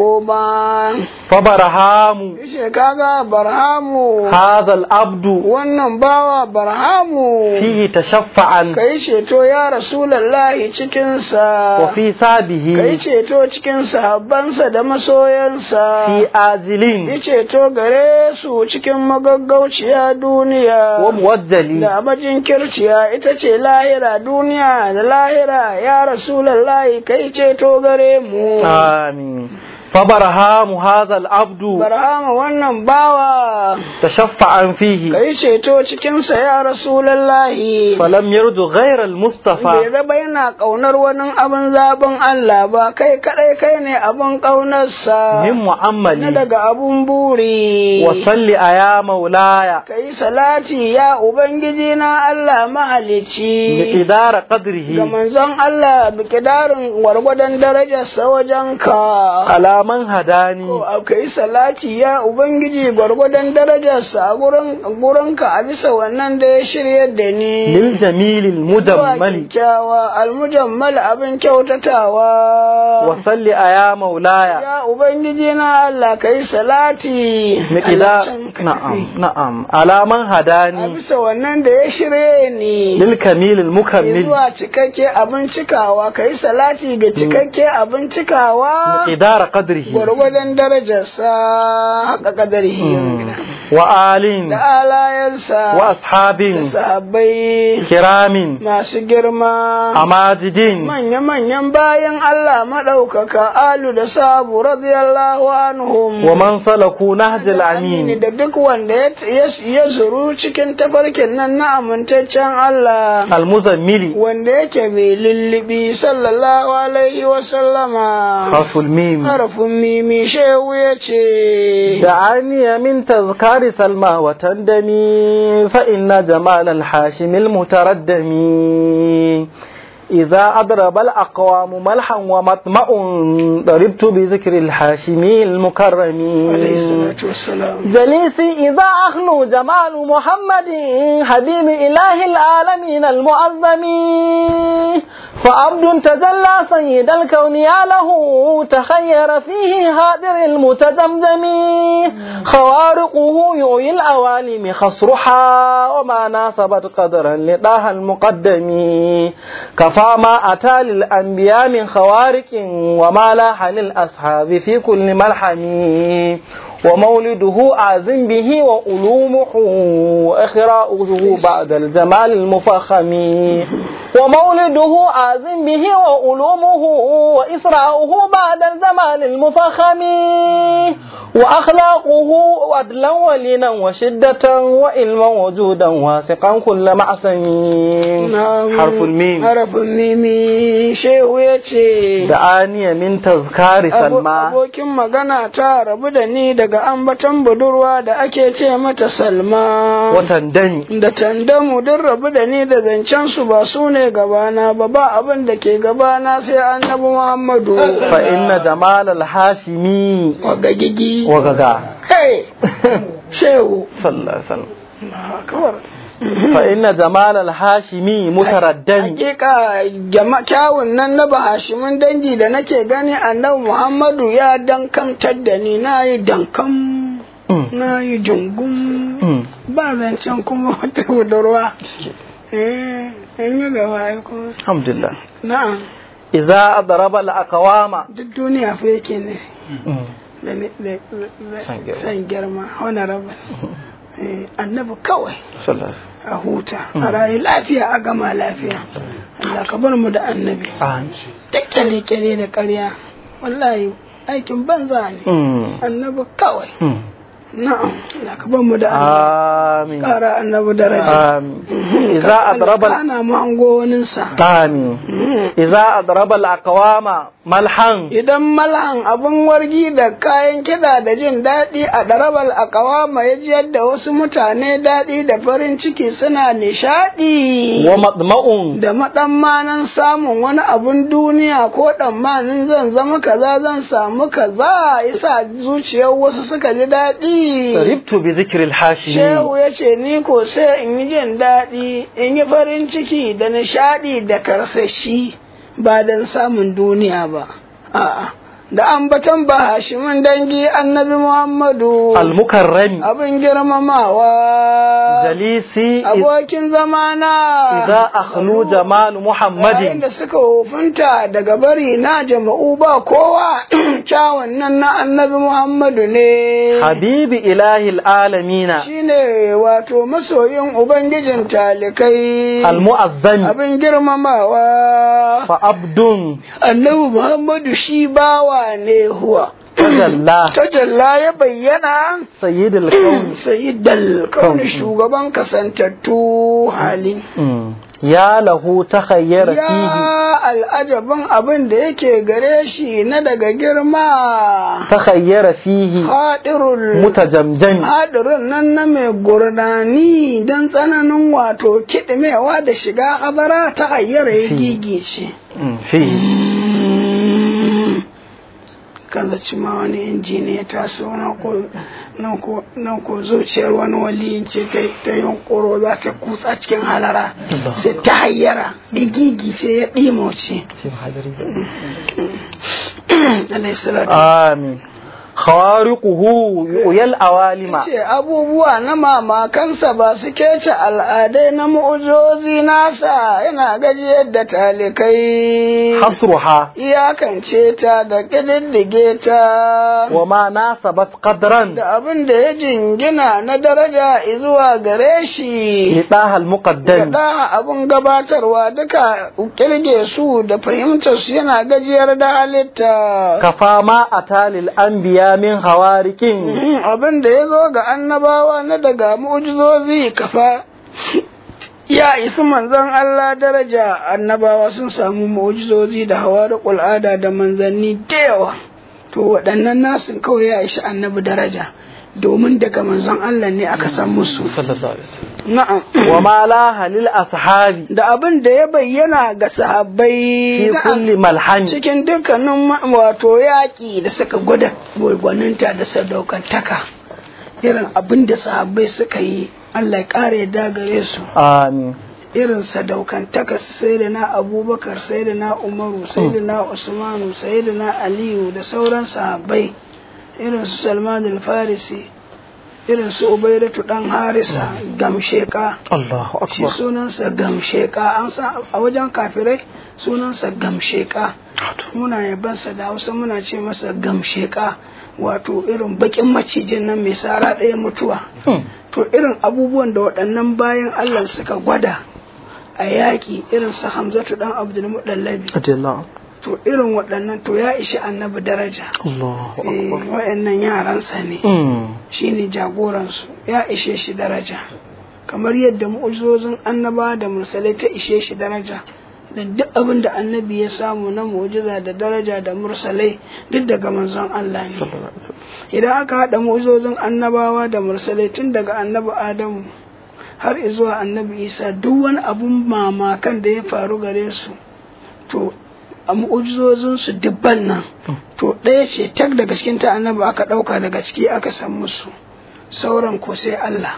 makoma fabarahamu yace kaga barhamu hadha al-abdu wannan bawa barhamu fihi tashaffa'an kai ceto ya rasulallahi cikinsa wa fi kai sabihi ceto cikin sahabbansa da masoyansa fi azilin yi ceto gare su cikin magaggauciya duniya wa muwajjali da abajin kirciya ita ce lahira duniya da lahira ya rasulallahi kai ceto gare mu amin fabarahamu hadha al-abdu barhama wannan bawa tashaffa'an fihi kai ceto cikinsa ya rasulallahi falam yarju ghayra al-mustafa bai zaba yana ƙaunar wani abin zaben Allah ba kai kadai kai ne abin ƙaunarsa min na mu'ammali daga abun buri wa salli aya maulaya kai salati ya ubangiji na Allah bi mahalicci idara ga qadrihi manzon Allah bikidarin gwargwadon darajarsa wajen ka ala man hadani ko kai salati ya ubangiji gwargwadon darajarsa a gurin gurinka a bisa wannan da ya shirya da ni lil jamilil zuwa mujammali kyakkyawa almujammal abin kyautatawa wa salli aya maulaya ya ubangiji na Allah kai salati miqdar Allah can ka tafi. na'am na'am ala man a hadani bisa wannan da ya shirye ni lil kamilil mukammil zuwa cikakke abin cikawa kai salati ga cikakke abin cikawa idara qadrihi gwargwadon darajarsa haka kadarihi wa alin da alayensa wa ashabin da sahabbai kiramin masu girma amajidin manya-manyan bayan Allah maɗaukaka alu da sabu radiyallahu anhum wa man salaku nahjal amini amin da duk wanda ya- ya ya zuru cikin tafarkin nan na amintaccen Allah al muzammili wanda yake mai lullubi sallallahu alaihi wa sallama harful mim harafin mimi shehu ya ce دعاني من تذكار تزهر سلمى وتندمي فإن جمال الحاشم المتردم إذا أضرب الأقوام ملحا ومطمع ضربت بذكر الحاشمي المكرم عليه الصلاة والسلام جليسي إذا أخلو جمال محمد حبيب إله العالمين المعظم فعبد تجلى سيد الكون يا له تخير فيه هادر المتجمجم خوارقه يعي الأوالم خصرها وما ناسبت قدرا لطه المقدم كفى ما أتى للأنبياء من خوارق وما لاح للأصحاب في كل ملحم ومولده أعزم به وألومه وإخراؤه بعد الجمال المفخم ومولده أعزم به وألومه وإسراؤه بعد الجمال المفخم وأخلاقه عدلا ولينا وشدة وإلما وجودا واثقا كل معصم نعم حرف الميم حرف الميم shehu ya ce دعاني من تذكار سلمى abokin magana ta rabu da ni daga ambaton budurwa da ake ce mata salma وتندمي da tandamu duk rabu da ni da zancen su ba su ne gabana ba ba abin da ke gabana sai annabi muhammadu فإن جمال الهاشمي wagagigi وغغا hey shehu صلى الله عليه وسلم kawar فإن جمال الهاشمي متردد hakika jama kyawun nan na bahashimin dangi da nake gani annabi muhammadu ya dankamtar da ni na yi dankam na yi jungun ba zancen kuma wata budurwa eh in yi gaba ai kuma الحمد لله na'am إذا أضرب الأقوام duk duniya fa yake ne da ne- da- da- San girma. san girma honorable Eh, annabi kawai صلى الله عليه وسلم a huta a rayu lafiya a gama lafiya Allah ka bar mu da annabi آمين ta kyale-kyale da ƙarya wallahi aikin banza ne أمم. annabi kawai أمم. na'am Allah ka bar mu da annabi آمين ƙara annabi daraja آمين إذا أضرب ال- ana mu hango waninsa آمين إذا أضرب الأقوام ملحا idan malhan abin wargi da kayan kiɗa da jin daɗi a ɗarabal a ƙawama ya ji yadda wasu mutane daɗi da farin ciki suna nishaɗi ومطمع da maɗammanin samun wani abun duniya ko ɗammanin zan zama kaza zan samu kaza yasa zuciyar wasu suka ji daɗi ربت بذكر الحاشمي shehu ya ce ni ko sai in yi jin daɗi in yi farin ciki da nishaɗi da karsashi ba don samun duniya ba a'a da ambaton ba hashimin dangi annabi muhammadu المكرم abin girmamawa جليسي إذ- abokin zamana إذا أخلو جمال yayin محمد da suka hufunta daga bari na jama'u ba kowa kyawun nan na annabi muhammadu ne حبيب إله العالمين shine wato masoyin ubangijin talikai المؤذن abin girmamawa فعبد annabi muhammadu shi bawa ne huwa تجلى tajalla ya bayyana سيد الكون sayyidal kauni shugaban kasantattu hali أمم. يا له تخير فيه ya al'ajabin abin da yake gare shi na daga girma تخير فيه haɗirul متجمجم hadirin nan na mai gurnani don tsananin wato kiɗimewa da shiga habara ta hayyar ya gigice. أمم. فيه kan zaci ma wani injiniya ta so nan ko- nan ko- nan ko zuciyar wani waliyin ce ta ta yunkuro za ta kutsa cikin halara sai ta hayyara igigi ce ya ɗimoce في محاضرة alayhi salatu آمين خوارقه يؤيى الأوالم ce abubuwa na mamakansa ba su kece al'adai na mu'ujozi nasa yana gajiyar da talikai حصرها iyakance ta da ƙididdige ta وما ناسبت قدرا da abin da ya jingina na daraja zuwa gare shi لطه المقدم da abin gabatarwa duka kirge su da fahimtar su yana gajiyar da halitta كفى ما أتى للأنبياء من خوارق Mhm, abin da ya zo ga annabawa na daga mu'jizozi kafa ya isi manzon Allah daraja annabawa sun samu mu'jizozi da hawariqul ada da manzanni da yawa to waɗannan nasin kawai ya ishi annabi daraja domin daga manzon Allah ne aka san musu sallallahu alaihi wasallam na'am wa ma la halil ashabi da abin da ya bayyana ga sahabbai fi na'am, kulli malhami cikin dukkanin ma- wato yaƙi da suka gwada gwaninta da sadaukantaka irin abin da sahabbai suka yi Allah ya ƙara yadda gare su amin irin sadaukantaka sai da na abubakar sai da na umaru sai da na usmanu sai da na aliyu da sauran sahabbai irin su salman al-farisi irin su ubaidatu dan harisa gamsheka Allahu shi akbar sunansa gamsheka an sa a wajen kafirai sunansa gamsheka muna yabansa da hausa muna ce masa gamsheka wato irin bakin macijin nan mai sara ɗaya mutuwa Hmm. to irin abubuwan da waɗannan bayan Allah suka gwada a yaƙi irin su Hamzatu dan Abdul Mudallabi Adillah. to irin waɗannan to ya ishi annabi daraja Allahu eh akbar waɗannan yaransa ne Hmm. shine jagoransu ya ishe shi daraja kamar yadda mu'ujizozin annaba da mursalai ta ishe shi daraja da duk abin da annabi ya samu na mu'jiza da daraja da mursalai duk daga manzon Allah ne Sallallahu alaihi wasallam. idan aka haɗa mu'ujizozin annabawa da mursalai tun daga annabi adamu har zuwa annabi isa duk wani abun mamakan da ya faru gare su to a mu'ujizozin su dubban nan to ɗaya ce tak daga cikin ta annabi aka ɗauka daga ciki aka san musu sauran ko sai Allah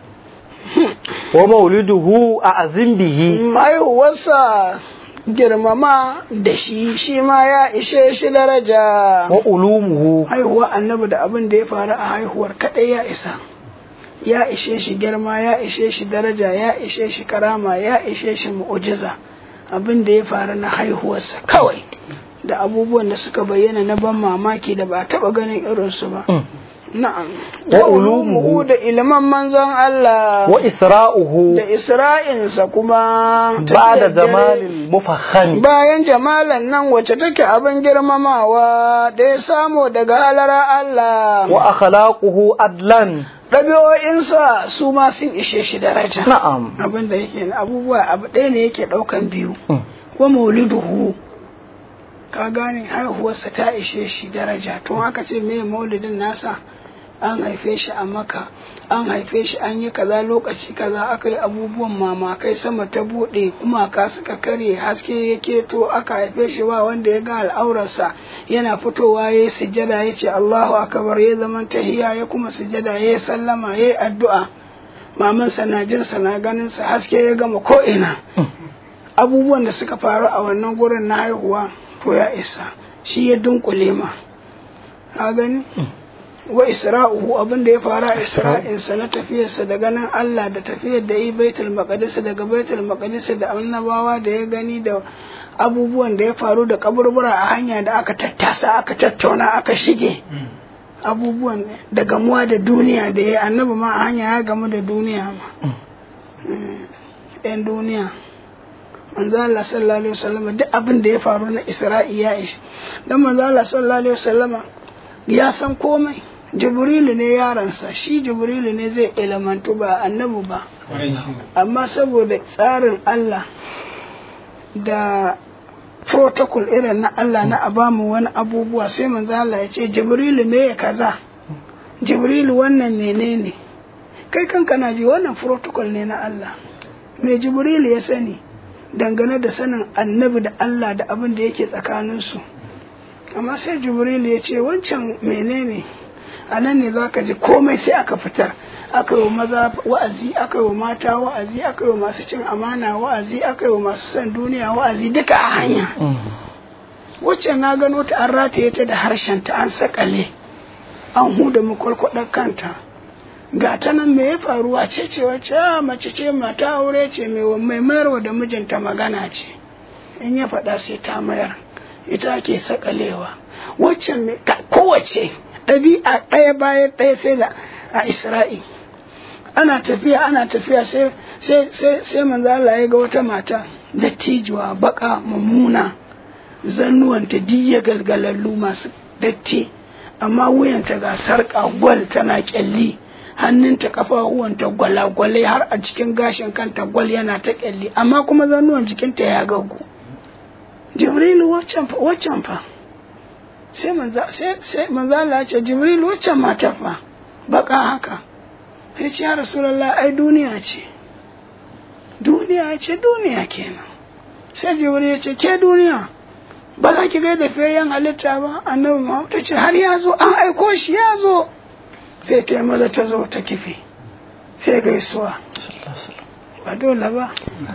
wa mauliduhu a azim bihi haihuwarsa girmama da shi shi ma ya ishe shi daraja wa ulumuhu haihuwa annabi da abin da ya faru a haihuwar kaɗai ya isa ya ishe shi girma ya ishe shi daraja ya ishe shi karama ya ishe shi mu'ujiza abin da ya faru na haihuwarsa kawai da abubuwan da suka bayyana na ban mamaki da ba a taɓa ganin irinsu ba Hmm. na'am Wa wa ulumuhu. ulumuhu da iliman manzon Allah wa isra'uhu da isra'insa kuma ba'da tafiyar dare. zamanil mufahhami bayan jamalan nan wacce take abin girmamawa da ya samu daga halara Allah wa akhlaquhu adlan ɗabi'o'insa su ma sun ishe shi daraja na'am abin da yake abubuwa abu ɗaya ne yake ɗaukan biyu Hmm. wa mauliduhu ka gane haihuwarsa ta ishe shi daraja tun aka ce me maulidin nasa an haife shi a maka an haife shi an yi kaza lokaci kaza aka yi abubuwan mamakai sama ta buɗe kuma ka suka kare haske ya keto aka haife shi ba wanda ya ga al'aurarsa yana fitowa ya yi sujada ya ce Allahu akbar ya zaman tahiya ya kuma sujada ya yi sallama ya yi addu'a mamansa na jinsa na ganinsa haske ya gama ko'ina abubuwan da suka faru a wannan gurin na haihuwa to ya isa shi ya dunkule ma ka gani wa isra'uhu abin da ya faru a isra'insa na tafiyarsa da ganin Allah da tafiyar da yi baitul maqdis daga baitul maqdis da annabawa da ya gani da abubuwan da ya faru da kaburbura a hanya da aka tattasa aka tattauna aka shige abubuwan da gamuwa da duniya da ya annabi ma a hanya ya gamu da duniya ma yan duniya manzo Allah sallallahu alaihi wasallam duk abin da ya faru na Isra'i ya ishi dan manzo Allah sallallahu alaihi wasallam ya san komai Jibrilu ne yaransa shi Jibrilu ne zai ilmantu ba annabi ba amma saboda tsarin Allah da protocol irin na Allah na a bamu wani abubuwa sai manzo Allah ya ce Jibrilu me ya kaza Jibrilu wannan menene kai kanka na ji wannan protocol ne na Allah me Jibrilu ya sani dangane da sanin annabi da Allah da abin da yake tsakaninsu amma sai Jibrilu ya ce wancan menene a nan ne za ka ji komai sai aka fitar aka yi wa maza wa'azi aka yi wa mata wa'azi aka yi wa masu cin amana wa'azi aka yi wa masu son duniya wa'azi duka a hanya wacce na gano ta an rataye ta da harshen ta an sakale an huda makwalkwadar kanta ga ta nan me ya faru a ce ce wacce a mace ce mata aure ce mai mayarwa da mijinta magana ce in ya faɗa sai ta mayar ita ke sakalewa wacce kowace ɗabi'a ɗaya bayan ɗaya sai da a isra'i ana tafiya ana tafiya sai sai sai sai manzo Allah ya ga wata mata dattijuwa baka mummuna zannuwanta diya galgalallu masu datti amma wuyanta ga sarƙa gwal tana kyalli hannunta kafafuwanta gwalagwalai har a cikin gashin kanta gwal yana ta kyalli amma kuma zannuwan jikinta ya gaggu jibrilu waccan fa sai manzo Allah ya ce jibrilu waccan matar fa baka haka ya ce ya rasulallah ai duniya ce duniya ce duniya kenan sai jibril ya ce ke duniya ba za ki gaida fiyayyen halitta ba annabi muhammad ta ce har ya zo an aiko shi ya zo sai ta yi maza ta zo ta kife sai gaisuwa ba dole ba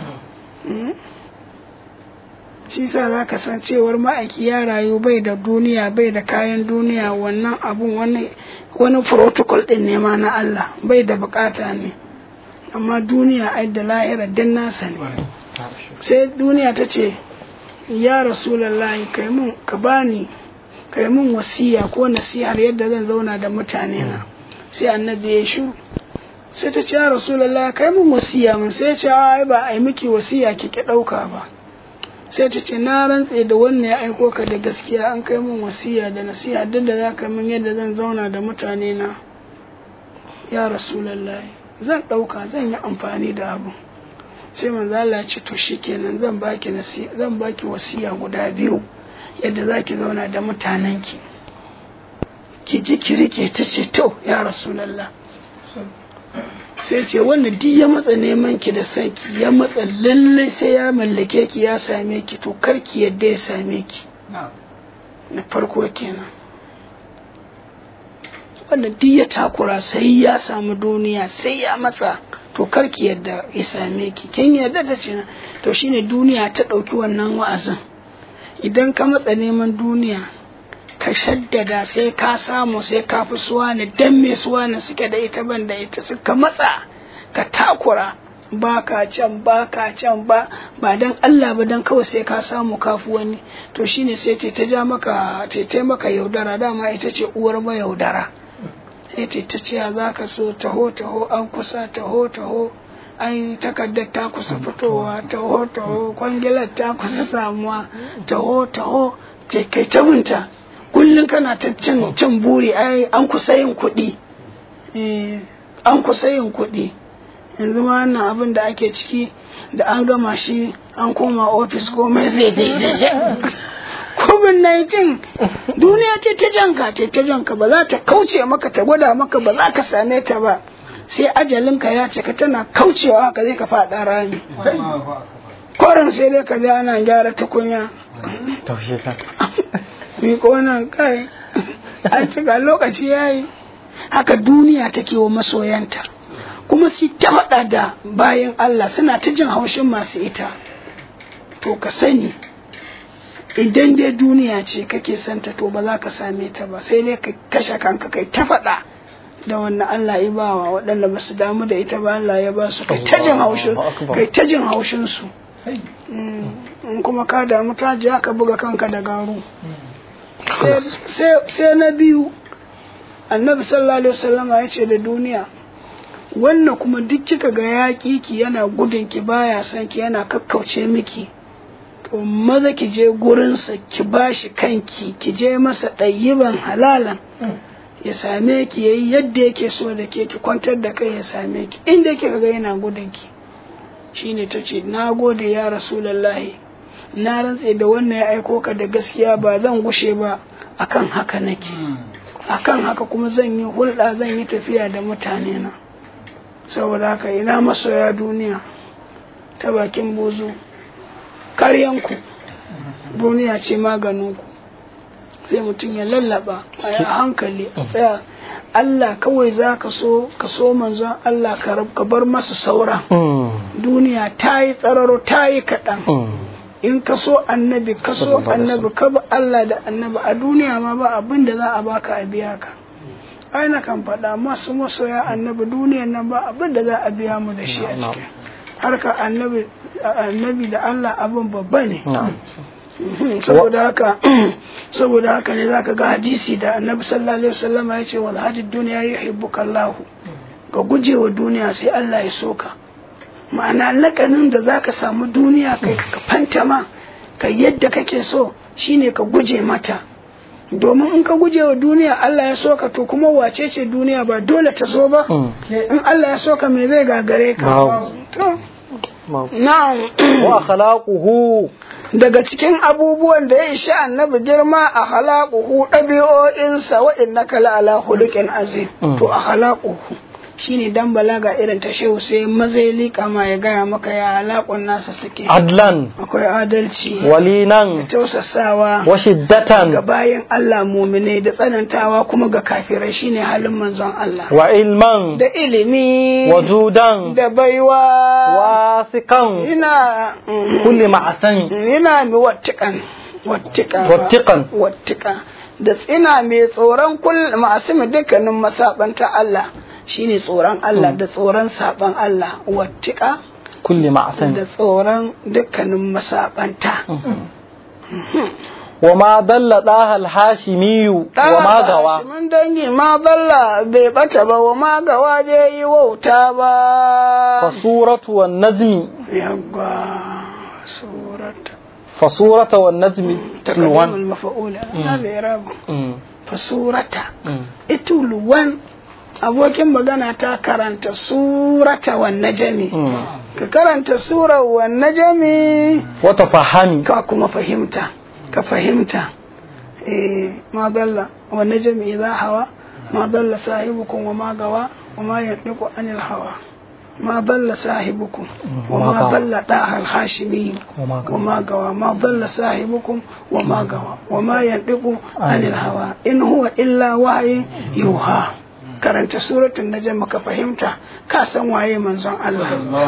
shi sa za ka san cewar ma'aiki ya rayu bai da duniya bai da kayan duniya wannan abun wani wani protocol din ne ma na Allah bai da bukata ne amma duniya ai da lahira din nasa ne sai duniya ta ce ya rasulallahi kai mun ka bani kai mun wasiya ko nasihar yadda zan zauna da mutane na sai annabi ya shiru sai ta ce ya rasulallahi kai mun wasiya mun sai ya ce ai ba ai miki wasiya kike dauka ba sai ta ce na rantse da wannan ya aiko ka da gaskiya an kai min wasiya da nasiha duk da za ka min yadda zan zauna da mutane na ya rasulullahi zan ɗauka zan yi amfani da abu sai manzo Allah ya ce to shikenan zan baki nasiha zan baki wasiya guda biyu yadda za ki zauna da mutanenki ki ji ki rike ta ce to ya rasulullah sai ce wanda duk ya matsa neman ki da son ki ya matsa lallai sai ya mallake ki ya same ki to kar ki yadda ya same ki na farko kenan wanda duk ya takura sai ya samu duniya sai ya matsa to kar ki yadda ya same ki kin yadda da ce to shine duniya ta ɗauki wannan wa'azin idan ka matsa neman duniya ka shaddada sai ka samu sai ka fi suwane dan me suwane suke da ita ban da ita suka matsa ka takura ba ka can ba ka can ba ba dan Allah ba dan kawai sai ka samu kafu wani to shine sai ta ta ja maka ta ta maka yaudara dama ita ce uwar ba yaudara sai ta ta ce za ka so taho taho an kusa taho taho an takardar ta kusa fitowa taho taho kwangilar ta kusa samuwa taho taho kai ta binta kullum kana ta cin cin buri ai an kusa yin kuɗi an kusa yin kuɗi yanzu ma wannan abin da ake ciki da an gama shi an koma ofis komai zai daidai covid-19 duniya ce ta janka ce ta janka ba za ta kauce maka ta gwada maka ba za ka same ta ba sai ajalinka ya cika tana kaucewa haka zai ka faɗa rami koren sai dai ka ga ana gyara tukunya miko nan kai an cika lokaci ya yi haka duniya take wa masoyanta kuma su ta faɗa da bayan Allah suna ta jin haushin masu ita to ka sani idan dai duniya ce kake santa to ba za ka same ta ba sai dai ka kashe kanka kai ta faɗa da wannan Allah ya bawa waɗanda ba su damu da ita ba Allah ya ba su kai ta jin haushin kai ta jin haushin su in kuma ka damu ta ji ka buga kanka da garu sai na biyu annabi sallallahu alaihi wasallama ya ce da duniya wannan kuma duk kika ga yaƙi ki yana gudun ki baya son ki yana kakkauce miki to maza ki je gurinsa ki bashi kanki ki je masa ɗayyiban halalan ya same ki yayi yadda yake so da ke ki kwantar da kai ya same ki inda kika ga yana gudun ki shine ta ce na gode ya rasulallahi na rantse da wannan ya aiko ka da gaskiya ba zan gushe ba akan haka nake akan haka kuma zan yi hulɗa zan yi tafiya da mutane na saboda haka ina masoya duniya ta bakin bozo karyanku duniya ce maganinku sai mutum ya lallaba a yi hankali a tsaya Allah kawai za ka so ka so manzon Allah ka bar masa saura duniya ta yi tsararo ta yi kaɗan in ka so annabi ka so annabi ka bi Allah da annabi a duniya ma ba abin da za a baka a biya ka ai na kan faɗa masu masoya annabi duniyan nan ba abin da za a biya mu da shi a ciki harka annabi annabi da Allah abin babba ne saboda haka saboda haka ne zaka ga hadisi da annabi sallallahu alaihi wasallam ya ce wal hadid dunya yuhibbuka Allah ka gujewa duniya sai Allah ya soka ma'ana lakanin da zaka samu duniya kai ka fantama ka yadda kake so shine ka guje mata domin in ka guje wa duniya Allah ya soka to kuma wace ce duniya ba dole ta so ba in Allah ya soka me zai gagare ka to na'am wa akhlaquhu daga cikin abubuwan da ya ishi annabi girma a halakuhu ɗabi'o'insa wa innaka la'ala hulukin azim to a halakuhu shine dan balaga irin ta shehu sai mazai liƙa ma ya gaya maka ya halakun nasa suke adlan akwai adalci walinan tausasawa wa shiddatan ga bayan Allah muminai da tsanantawa kuma ga kafirai shine halin manzon Allah wa ilman da ilimi wa judan da baiwa wasikan ina kulli ma'asan ina mi wattikan wattikan wattiqan wattika da tsina mai tsoron kullum masu dukkanin masabanta Allah shine tsoron Allah da tsoron saban Allah wattika kulli ma'asan da tsoron dukkanin masabanta wa ma dalla daha al-hashimiyu wa ma gawa mun dangi ma dalla bai bata ba wa ma gawa bai yi wauta ba fa suratu wan najmi yagwa surata fa surata wan najmi تقديم tulwan المفعول هذا إعراب Mm, فسورة mm. ituluwan abokin magana ta karanta surata wan najami Mm. ka karanta sura wan najami wa tafahami ka kuma fahimta ka fahimta eh ma dalla wan najami idha hawa ma dalla sahibukum wa ma gawa wa ma yantiqu anil hawa ما ضل صاحبكم وما وما غوى. ضل طه الهاشمي وما غوى. وما غوى ما ضل صاحبكم وما غوى وما ينطق عن الهوى إن هو إلا وحي يوحى karanta suratul najm ka fahimta ka san waye manzon Allah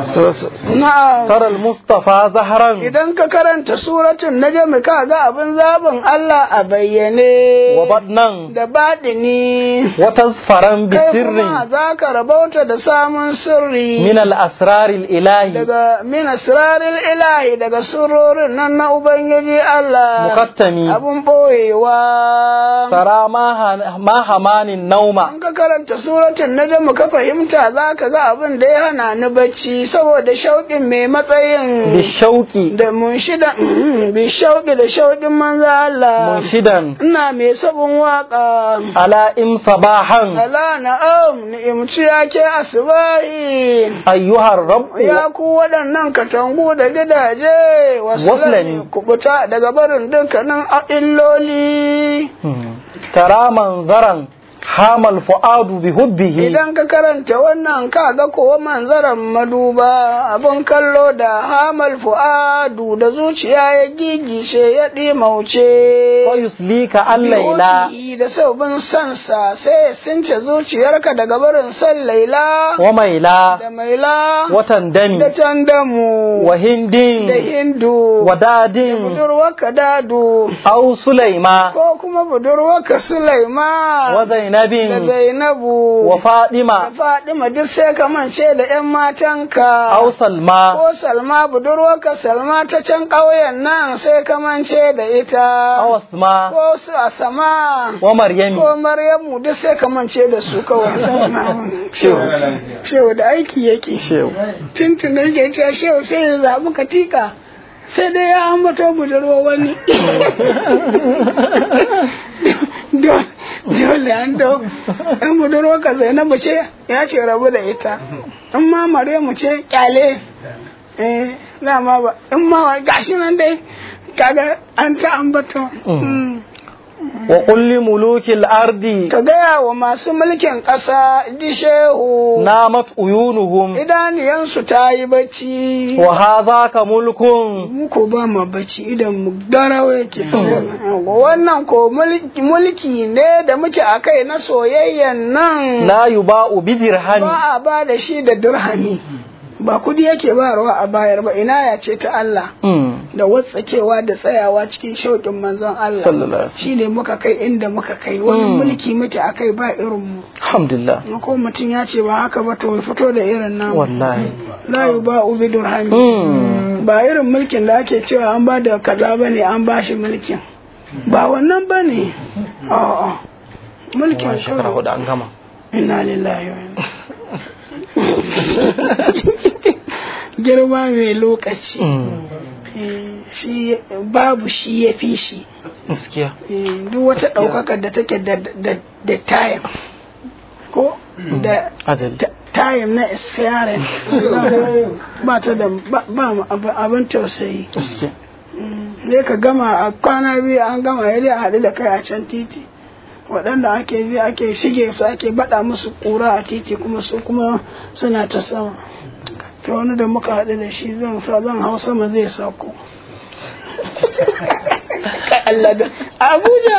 na'am tara al-mustafa zahran idan ka karanta suratul najm ka ga abin zabin Allah a bayyane wa badnan da baɗini wa tazfaran bi kai sirrin kuma za ka rabauta da samun sirri min al-asrar al-ilahi daga min asraril ilahi daga surorin nan na ubangiji Allah muqattami abun boyewa tara ma ha- ma hamanin nauma an ka karanta suratul najm ka fahimta za ka ga abin da ya hana ni bacci saboda shauƙin mai bi matsayin shauqi da munshidan bi shauƙi da shauƙin manzo Allah munshidan ina mai sabon waka ala im sabahan ala na'am ni'imci yake asbahi ayyuhar rabb ya ku waɗannan katangu da gidaje wasu Waslani. kubuta daga barin dukkanin illoli Hmm. tara manzaran hamal fuadu bi hubbihi idan ka karanta wannan ka ga kowa manzaran maduba abin kallo da hamal fu'adu da zuciya ya gigishe ya ɗimauce wa yuslika al-laila Bihobihi da saubin sansa sai ya since zuciyarka daga barin san laila wa maila da maila wa tandami da tandamu wa hindin da hindu wa dadin budurwarka dadu aw sulaima ko kuma budurwarka Sulaiman wa da zainabin Zainabu wa da fadima Fadima duk sai ka mance da ƴan matanka aw salma ko Salma budurwarka Salma ta can ƙauyen nan sai ka mance da ita aw asma ko su Asama wa maryami ko Maryamu duk sai ka mance da su kawai shehu shehu da aiki yake shehu tuntun yake cewa shehu sai ya zaɓi katika sai dai ya ambato budurwa wani dole dole an dau in budurwa ka zainabu ce ya ce rabu da ita in ma maryamu ce kyale eh dama ba in ma gashi nan dai kaga an ta ambato Mm. wa qul li mulukil ardi ka gaya wa masu mulkin ƙasa ji shehu namat uyunuhum idaniyansu ta yi bacci wa hadha ka mulkun muku ba ma bacci idan mu darawa yake wannan ko mulki mulki ne da muke a kai na soyayyan nan la yuba'u bi dirhami ba a ba da shi da dirhami ba kudi yake bayarwa a bayar ba ina ya ce ta Allah Hmm. da watsakewa da tsayawa cikin shauƙin manzon Allah sallallahu alaihi wasallam shi ne muka kai inda muka kai wani Mm. mulki muke a kai ba irin mu alhamdulillah ko mutum ya ce ba haka ba to ya fito da irin namu wallahi la yuba'u bi dirhami Hmm. ba irin mulkin da ake cewa an ba da kaza ba ne an ba shi mulkin ba wannan ba ne a'a mulkin Wani shekara kawai hudu an gama inna lillahi wa inna girma mai lokaci Hmm. Eh, shi babu shi ya fi shi gaskiya Eh, duk wata ɗaukakar da take da da da time ko da ajali ta- time na expiring ba ta da ba ba abin tausayi zai ka gama a kwana biyu an gama ya dai a haɗu da kai a can titi waɗanda ake bi ake shige su ake baɗa musu ƙura a titi kuma su kuma suna ta sama to wani da muka haɗu da shi zan sa zan hau sama zai sauko Allah da Abuja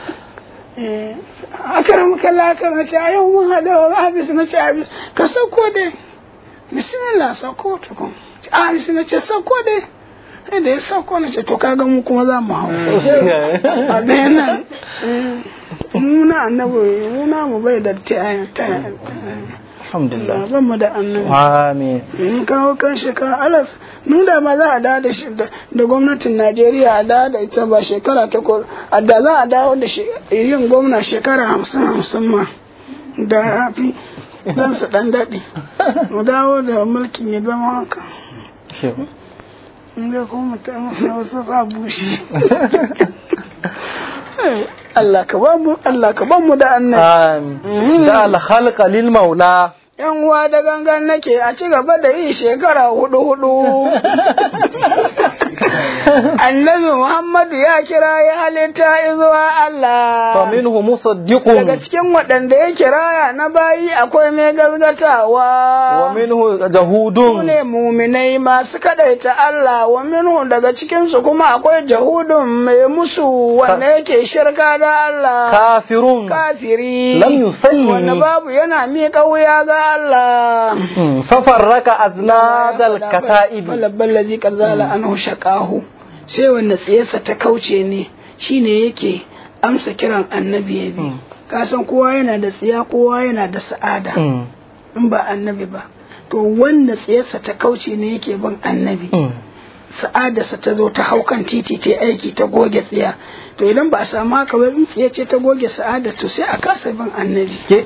akara muka lakar na ce a yau mun haɗu wa abis na ce abis ka sauko dai bismillah sauko tukun a abis na ce sauko dai sai da ya sauko na ce to kaga mu kuma za mu hau a ɗaya nan muna annabi muna mu bai da ta alhamdulillah ban mu da annabi amin in kawo kan shekara alaf nuna ma za a dawo da shi da gwamnatin najeriya a dawo da ita ba shekara takwas a da za a dawo da yin gwamna shekara hamsin hamsin ma da ya fi dan su dan daɗe mu dawo da mulkin ya zama haka in ga kuma mutum wasu sa bushe Allah ka ba mu Allah ka ba mu da annabi amin da al-khalqa lil maula yan uwa da gangan nake a ci gaba da yi shekara hudu hudu annabi muhammadu ya kira ya halitta izuwa Allah fa minhu musaddiqun daga cikin waɗanda ya kiraya na bayi akwai mai gazgatawa wa minhu jahudun ne muminai masu kadaita Allah wa minhu daga cikin su kuma akwai jahudun mai musu wanda yake shirka da Allah kafirun kafiri lam yusalli wanda babu yana miƙa wuya ga Allah fafarraka aznadal kata'ibi falabban lazi karzala anhu shaqahu sai wanda tsiyarsa ta kauce ne shine yake amsa kiran annabi ya bi ka san kowa yana da tsiya kowa yana da sa'ada in ba annabi ba to wanda tsiyarsa ta kauce ne yake bin annabi sa'adarsa ta zo ta hau kan titi ta aiki ta goge tsiya to idan ba a samu haka ba in tsiya ce ta goge sa'ada to sai a kasa bin annabi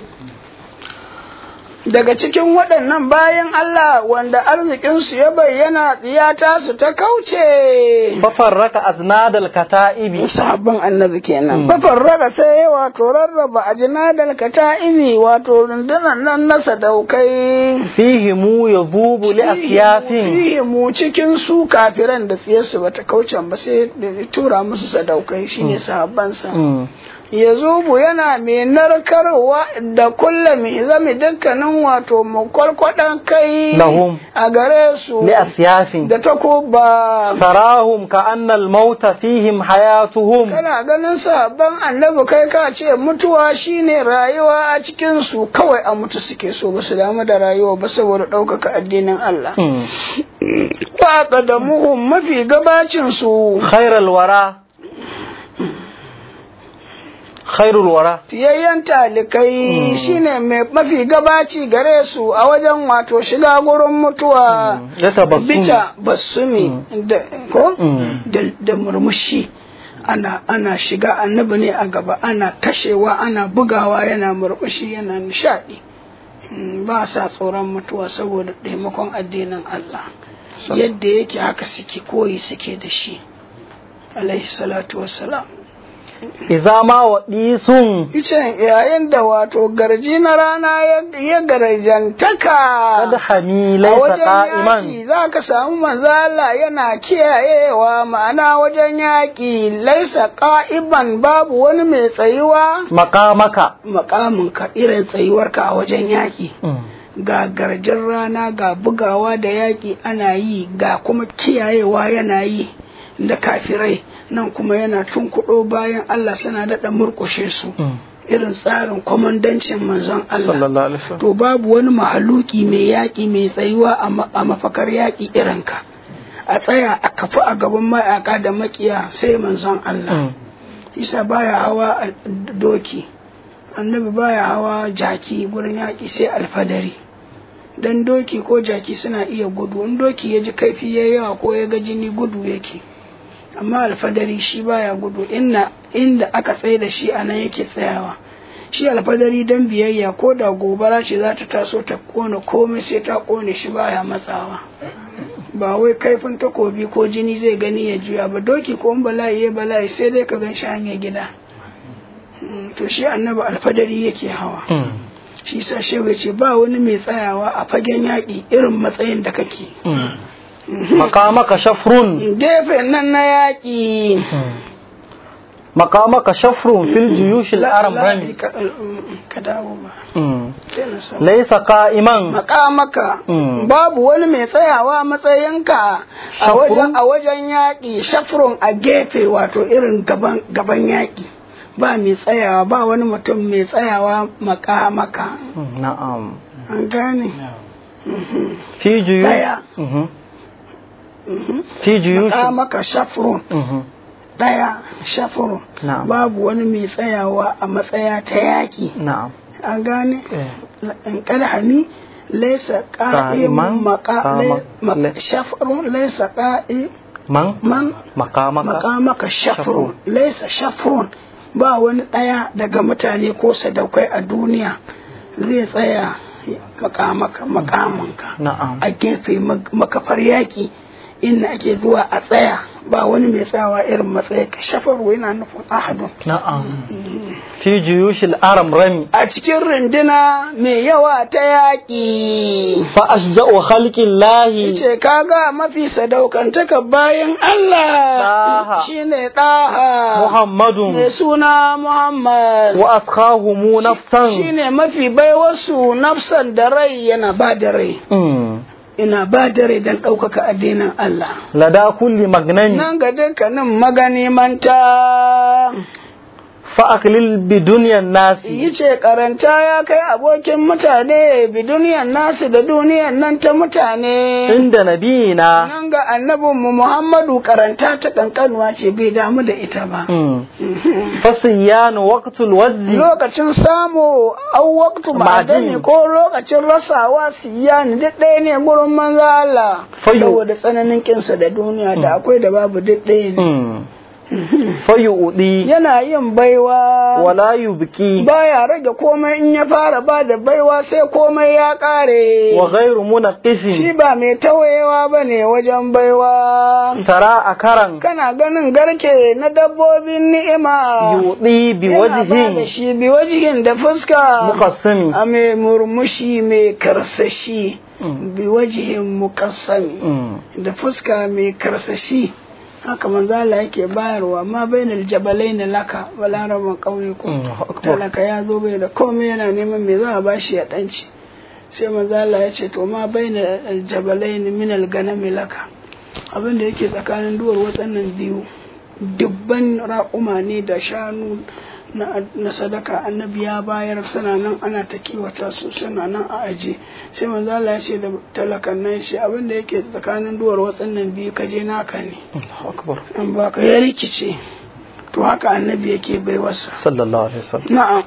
daga cikin waɗannan bayan Allah wanda arzikinsu ya bayyana tsiyata su ta kauce. Fafarraka aznadal kata'ibi. Sahabban annabi kenan. Fafarraka sai wato rarraba ajnadal kata'ibi wato rundunan nan na sadaukai. Fihi mu ya zubu li asyafin. Fihi mu cikin su kafiran da tsiyarsu bata kauce ba sai tura musu sadaukai shine sahabbansa. ya zubu yana mai narkarwa da kulla mai zami dukkanin wato makwarkwadan kai lahum a gare su li asyafin da takuba sarahum ka annal mauta fihim hayatuhum kana ganin sabon annabi kai ka ce mutuwa shine rayuwa a cikin su kawai a mutu suke so ba su damu da rayuwa ba saboda ɗaukaka addinin Allah wa da muhum mafi gabacin su khairal wara khairul wara fiyayyen talikai shine mai mafi gabaci gare su a wajen wato shiga gurin mutuwa bita basumi da ko da murmushi ana ana shiga annabi ne a gaba ana kashewa ana bugawa yana murmushi yana nishadi ba sa tsoron mutuwa saboda taimakon addinin Allah yadda yake haka suke koyi suke da shi alaihi salatu wassalam Iza ma waɗi sun. Icen yayin da wato garji na rana ya garjantaka. Kada hami laisa ka'iman. za ka samu manzala yana kiyayewa ma'ana wajen yaƙi laisa ka'iban babu wani mai tsayuwa. Makamaka. Makaminka irin tsayuwarka a wajen yaƙi. Ga garjin rana ga bugawa da yaƙi ana yi ga kuma kiyayewa yana yi da kafirai. nan kuma yana tunkuɗo bayan Allah suna daɗa murƙushe su irin tsarin kwamandancin manzon Allah to babu wani mahaluki mai yaƙi mai tsayuwa a mafakar yaƙi irinka a tsaya a kafi a gaban mayaka da makiya sai manzon Allah isa baya hawa doki annabi baya hawa jaki gurin yaƙi sai alfadari dan doki ko jaki suna iya gudu in doki ya ji kaifi ya yawa ko ya ga jini gudu yake amma alfadari shi baya gudu inna inda aka tsaye da shi anan yake tsayawa shi alfadari dan biyayya ko da gobara ce za ta taso ta kone komai sai ta kone shi baya matsawa ba wai kaifin takobi ko jini zai gani ya juya ba doki ko bala'i ya bala'i sai dai ka gan shi hanyar gida to shi annabi alfadari yake hawa shi sa shehu ya ce ba wani mai tsayawa a fagen yaƙi irin matsayin da kake مقامك شفر gefen nan na yaƙi مقامك شفر في الجيوش La- الأرم la- رمي ka ka dawo ba مم. Daina sama. ليس قائما makamaka Mm. babu wani mai tsayawa matsayinka a Shafrun? wajen a wajen yaƙi shafrun a gefe wato irin gaban gaban yaƙi ba mai tsayawa ba wani mutum mai tsayawa makamaka نعم an gane في جيوش Daya. مهم. في جيوش makamaka shafrun مهم. daya shafrun Na'am. babu wani mai tsayawa a matsaya ta yaƙi نعم an gane إيه. in ƙarhami laisa Qa'iman, ƙa'iman maka qama- le- le- shafrun laisa ƙa'i من man مقامك makamaka shafrun laisa shafrun ba wani ɗaya daga mutane ko sadaukai a duniya zai tsaya makamaka makamanka نعم a gefe mag- makafar yaƙi inda ake zuwa a tsaya ba wani mai tsayawa irin matsayi ka shafaru yana nufin ahadun نعم في جيوش الأرم رمي a cikin runduna mai yawa ta yaƙi فأشجع خلق الله ce kaga mafi sadaukantaka bayan Allah Ɗaha. shine ɗaha محمد mai suna Muhammad وأسخاهم نفسا shine mafi baiwarsu nafsan da rai yana ba da rai مم. ina ba da rai don ɗaukaka addinin Allah لدى كل مجنن nan ga dukkanin magani manta فأقلل بدنيا الناس yi ce karanta ya kai abokin mutane bi duniyan nasu da duniyan nan ta mutane عند نبينا nan ga annabinmu Muhammadu karanta ta kankanuwa ce bai damu da ita ba. مم. فصيان وقت الوزن Lokacin samu au waktu ma'adami Ma'adini. ko lokacin rasawa siyani duk ɗaya ne gurin manzo Allah. Fayu. Saboda tsananin kinsa da duniya da akwai da babu duk ɗaya ne. مم. فيؤدي Yana yin baiwa. ولا يبكي Baya rage komai in ya fara ba da baiwa sai komai ya ƙare. وغير منقص Shi ba mai tawayewa ba ne wajen baiwa. ترى أكرا Kana ganin garke na dabbobin ni'ima. يؤدي Yana ba da بوجه shi bi wajihin da fuska. مقسم A mai murmushi mai karsashi. Mm. Bi wajihin mukassami. مم. Da fuska mai karsashi. Haka manzo Allah yake bayarwa ma bainal jabalain laka wala raman kauye ko Allahu akbar. talaka ya zo bai da komai yana neman me za a bashi ya danci sai manzo Allah ya ce to ma bainal jabalain min al ganami laka abin da yake tsakanin duwar watsannan biyu dubban raƙuma ne da shanu na, na sadaka annabi ya bayar suna nan ana ta kiwata su suna nan a aje sai manzo Allah ya ce da talakan nan shi abin da yake tsakanin duwar watsannan biyu kaje naka ne الله أكبر an baka ya rikice to haka annabi yake baiwarsa صلى الله عليه وسلم na'am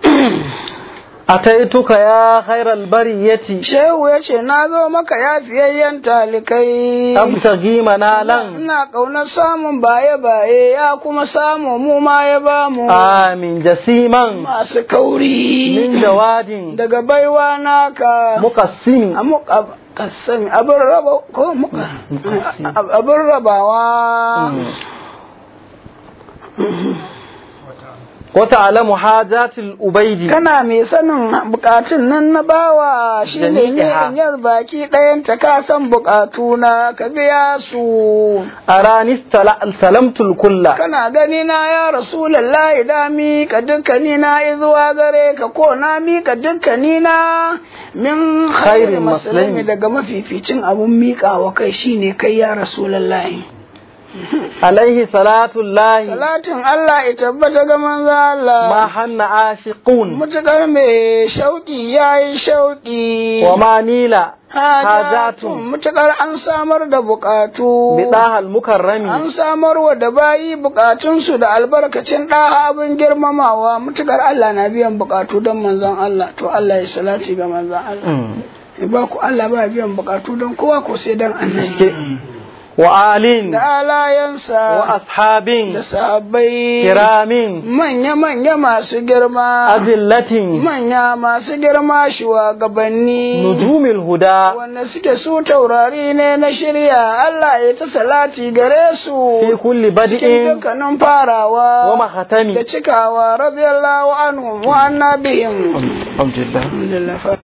أتيتك يا خير البرية shehu ya ce na zo maka ya fiyayyen talikai أبتغي منالا ina ƙaunar samun baye-baye ya kuma samu mu ma ya ba mu آمين جسيما masu kauri من جواد daga baiwa naka مقسم a muka kasami abin raba ko muka abin rabawa وتعلم حاجات الأبيد kana mai sanin bukatun nan na bawa shi ne Jami'iha. ne yar baki ɗayan ta ka san bukatu na ka biya su أراني استل- سلمت الكل kana gani na ya rasulallahi da mi ka dukkani na izuwa gare ka ko na mi ka dukkani na min khairi Khairin maslami maslami. daga mafificin abun miƙawa kai shine kai ya rasulallahi عليه صلاة الله salatin Allah ya tabbata ga manzo Allah ما حن عاشقون mutukar mai shauki yayi shauki وما نيل hajatun حاجات mutukar an samar da bukatu بطاها المكرم an samar wa da bayi bukatunsu da albarkacin ɗaha abin girmamawa mutukar Allah na biyan bukatu don manzon Allah to Allah ya salati ga manzon Allah Mm. ya ba ku Allah ba biyan bukatu don kowa ko sai don annabi Ke- وآل da alayansa وأصحاب da sahabbai كرام manya-manya masu girma أذلة manya masu girma shugabanni نجوم الهدى wanda suke su taurari ne na shirya Allah ya ta salati gare su في كل cikin بدء dukkanin farawa ومختم da cikawa radiyallahu anhum wa anna bihim الحمد لله alhamdulillah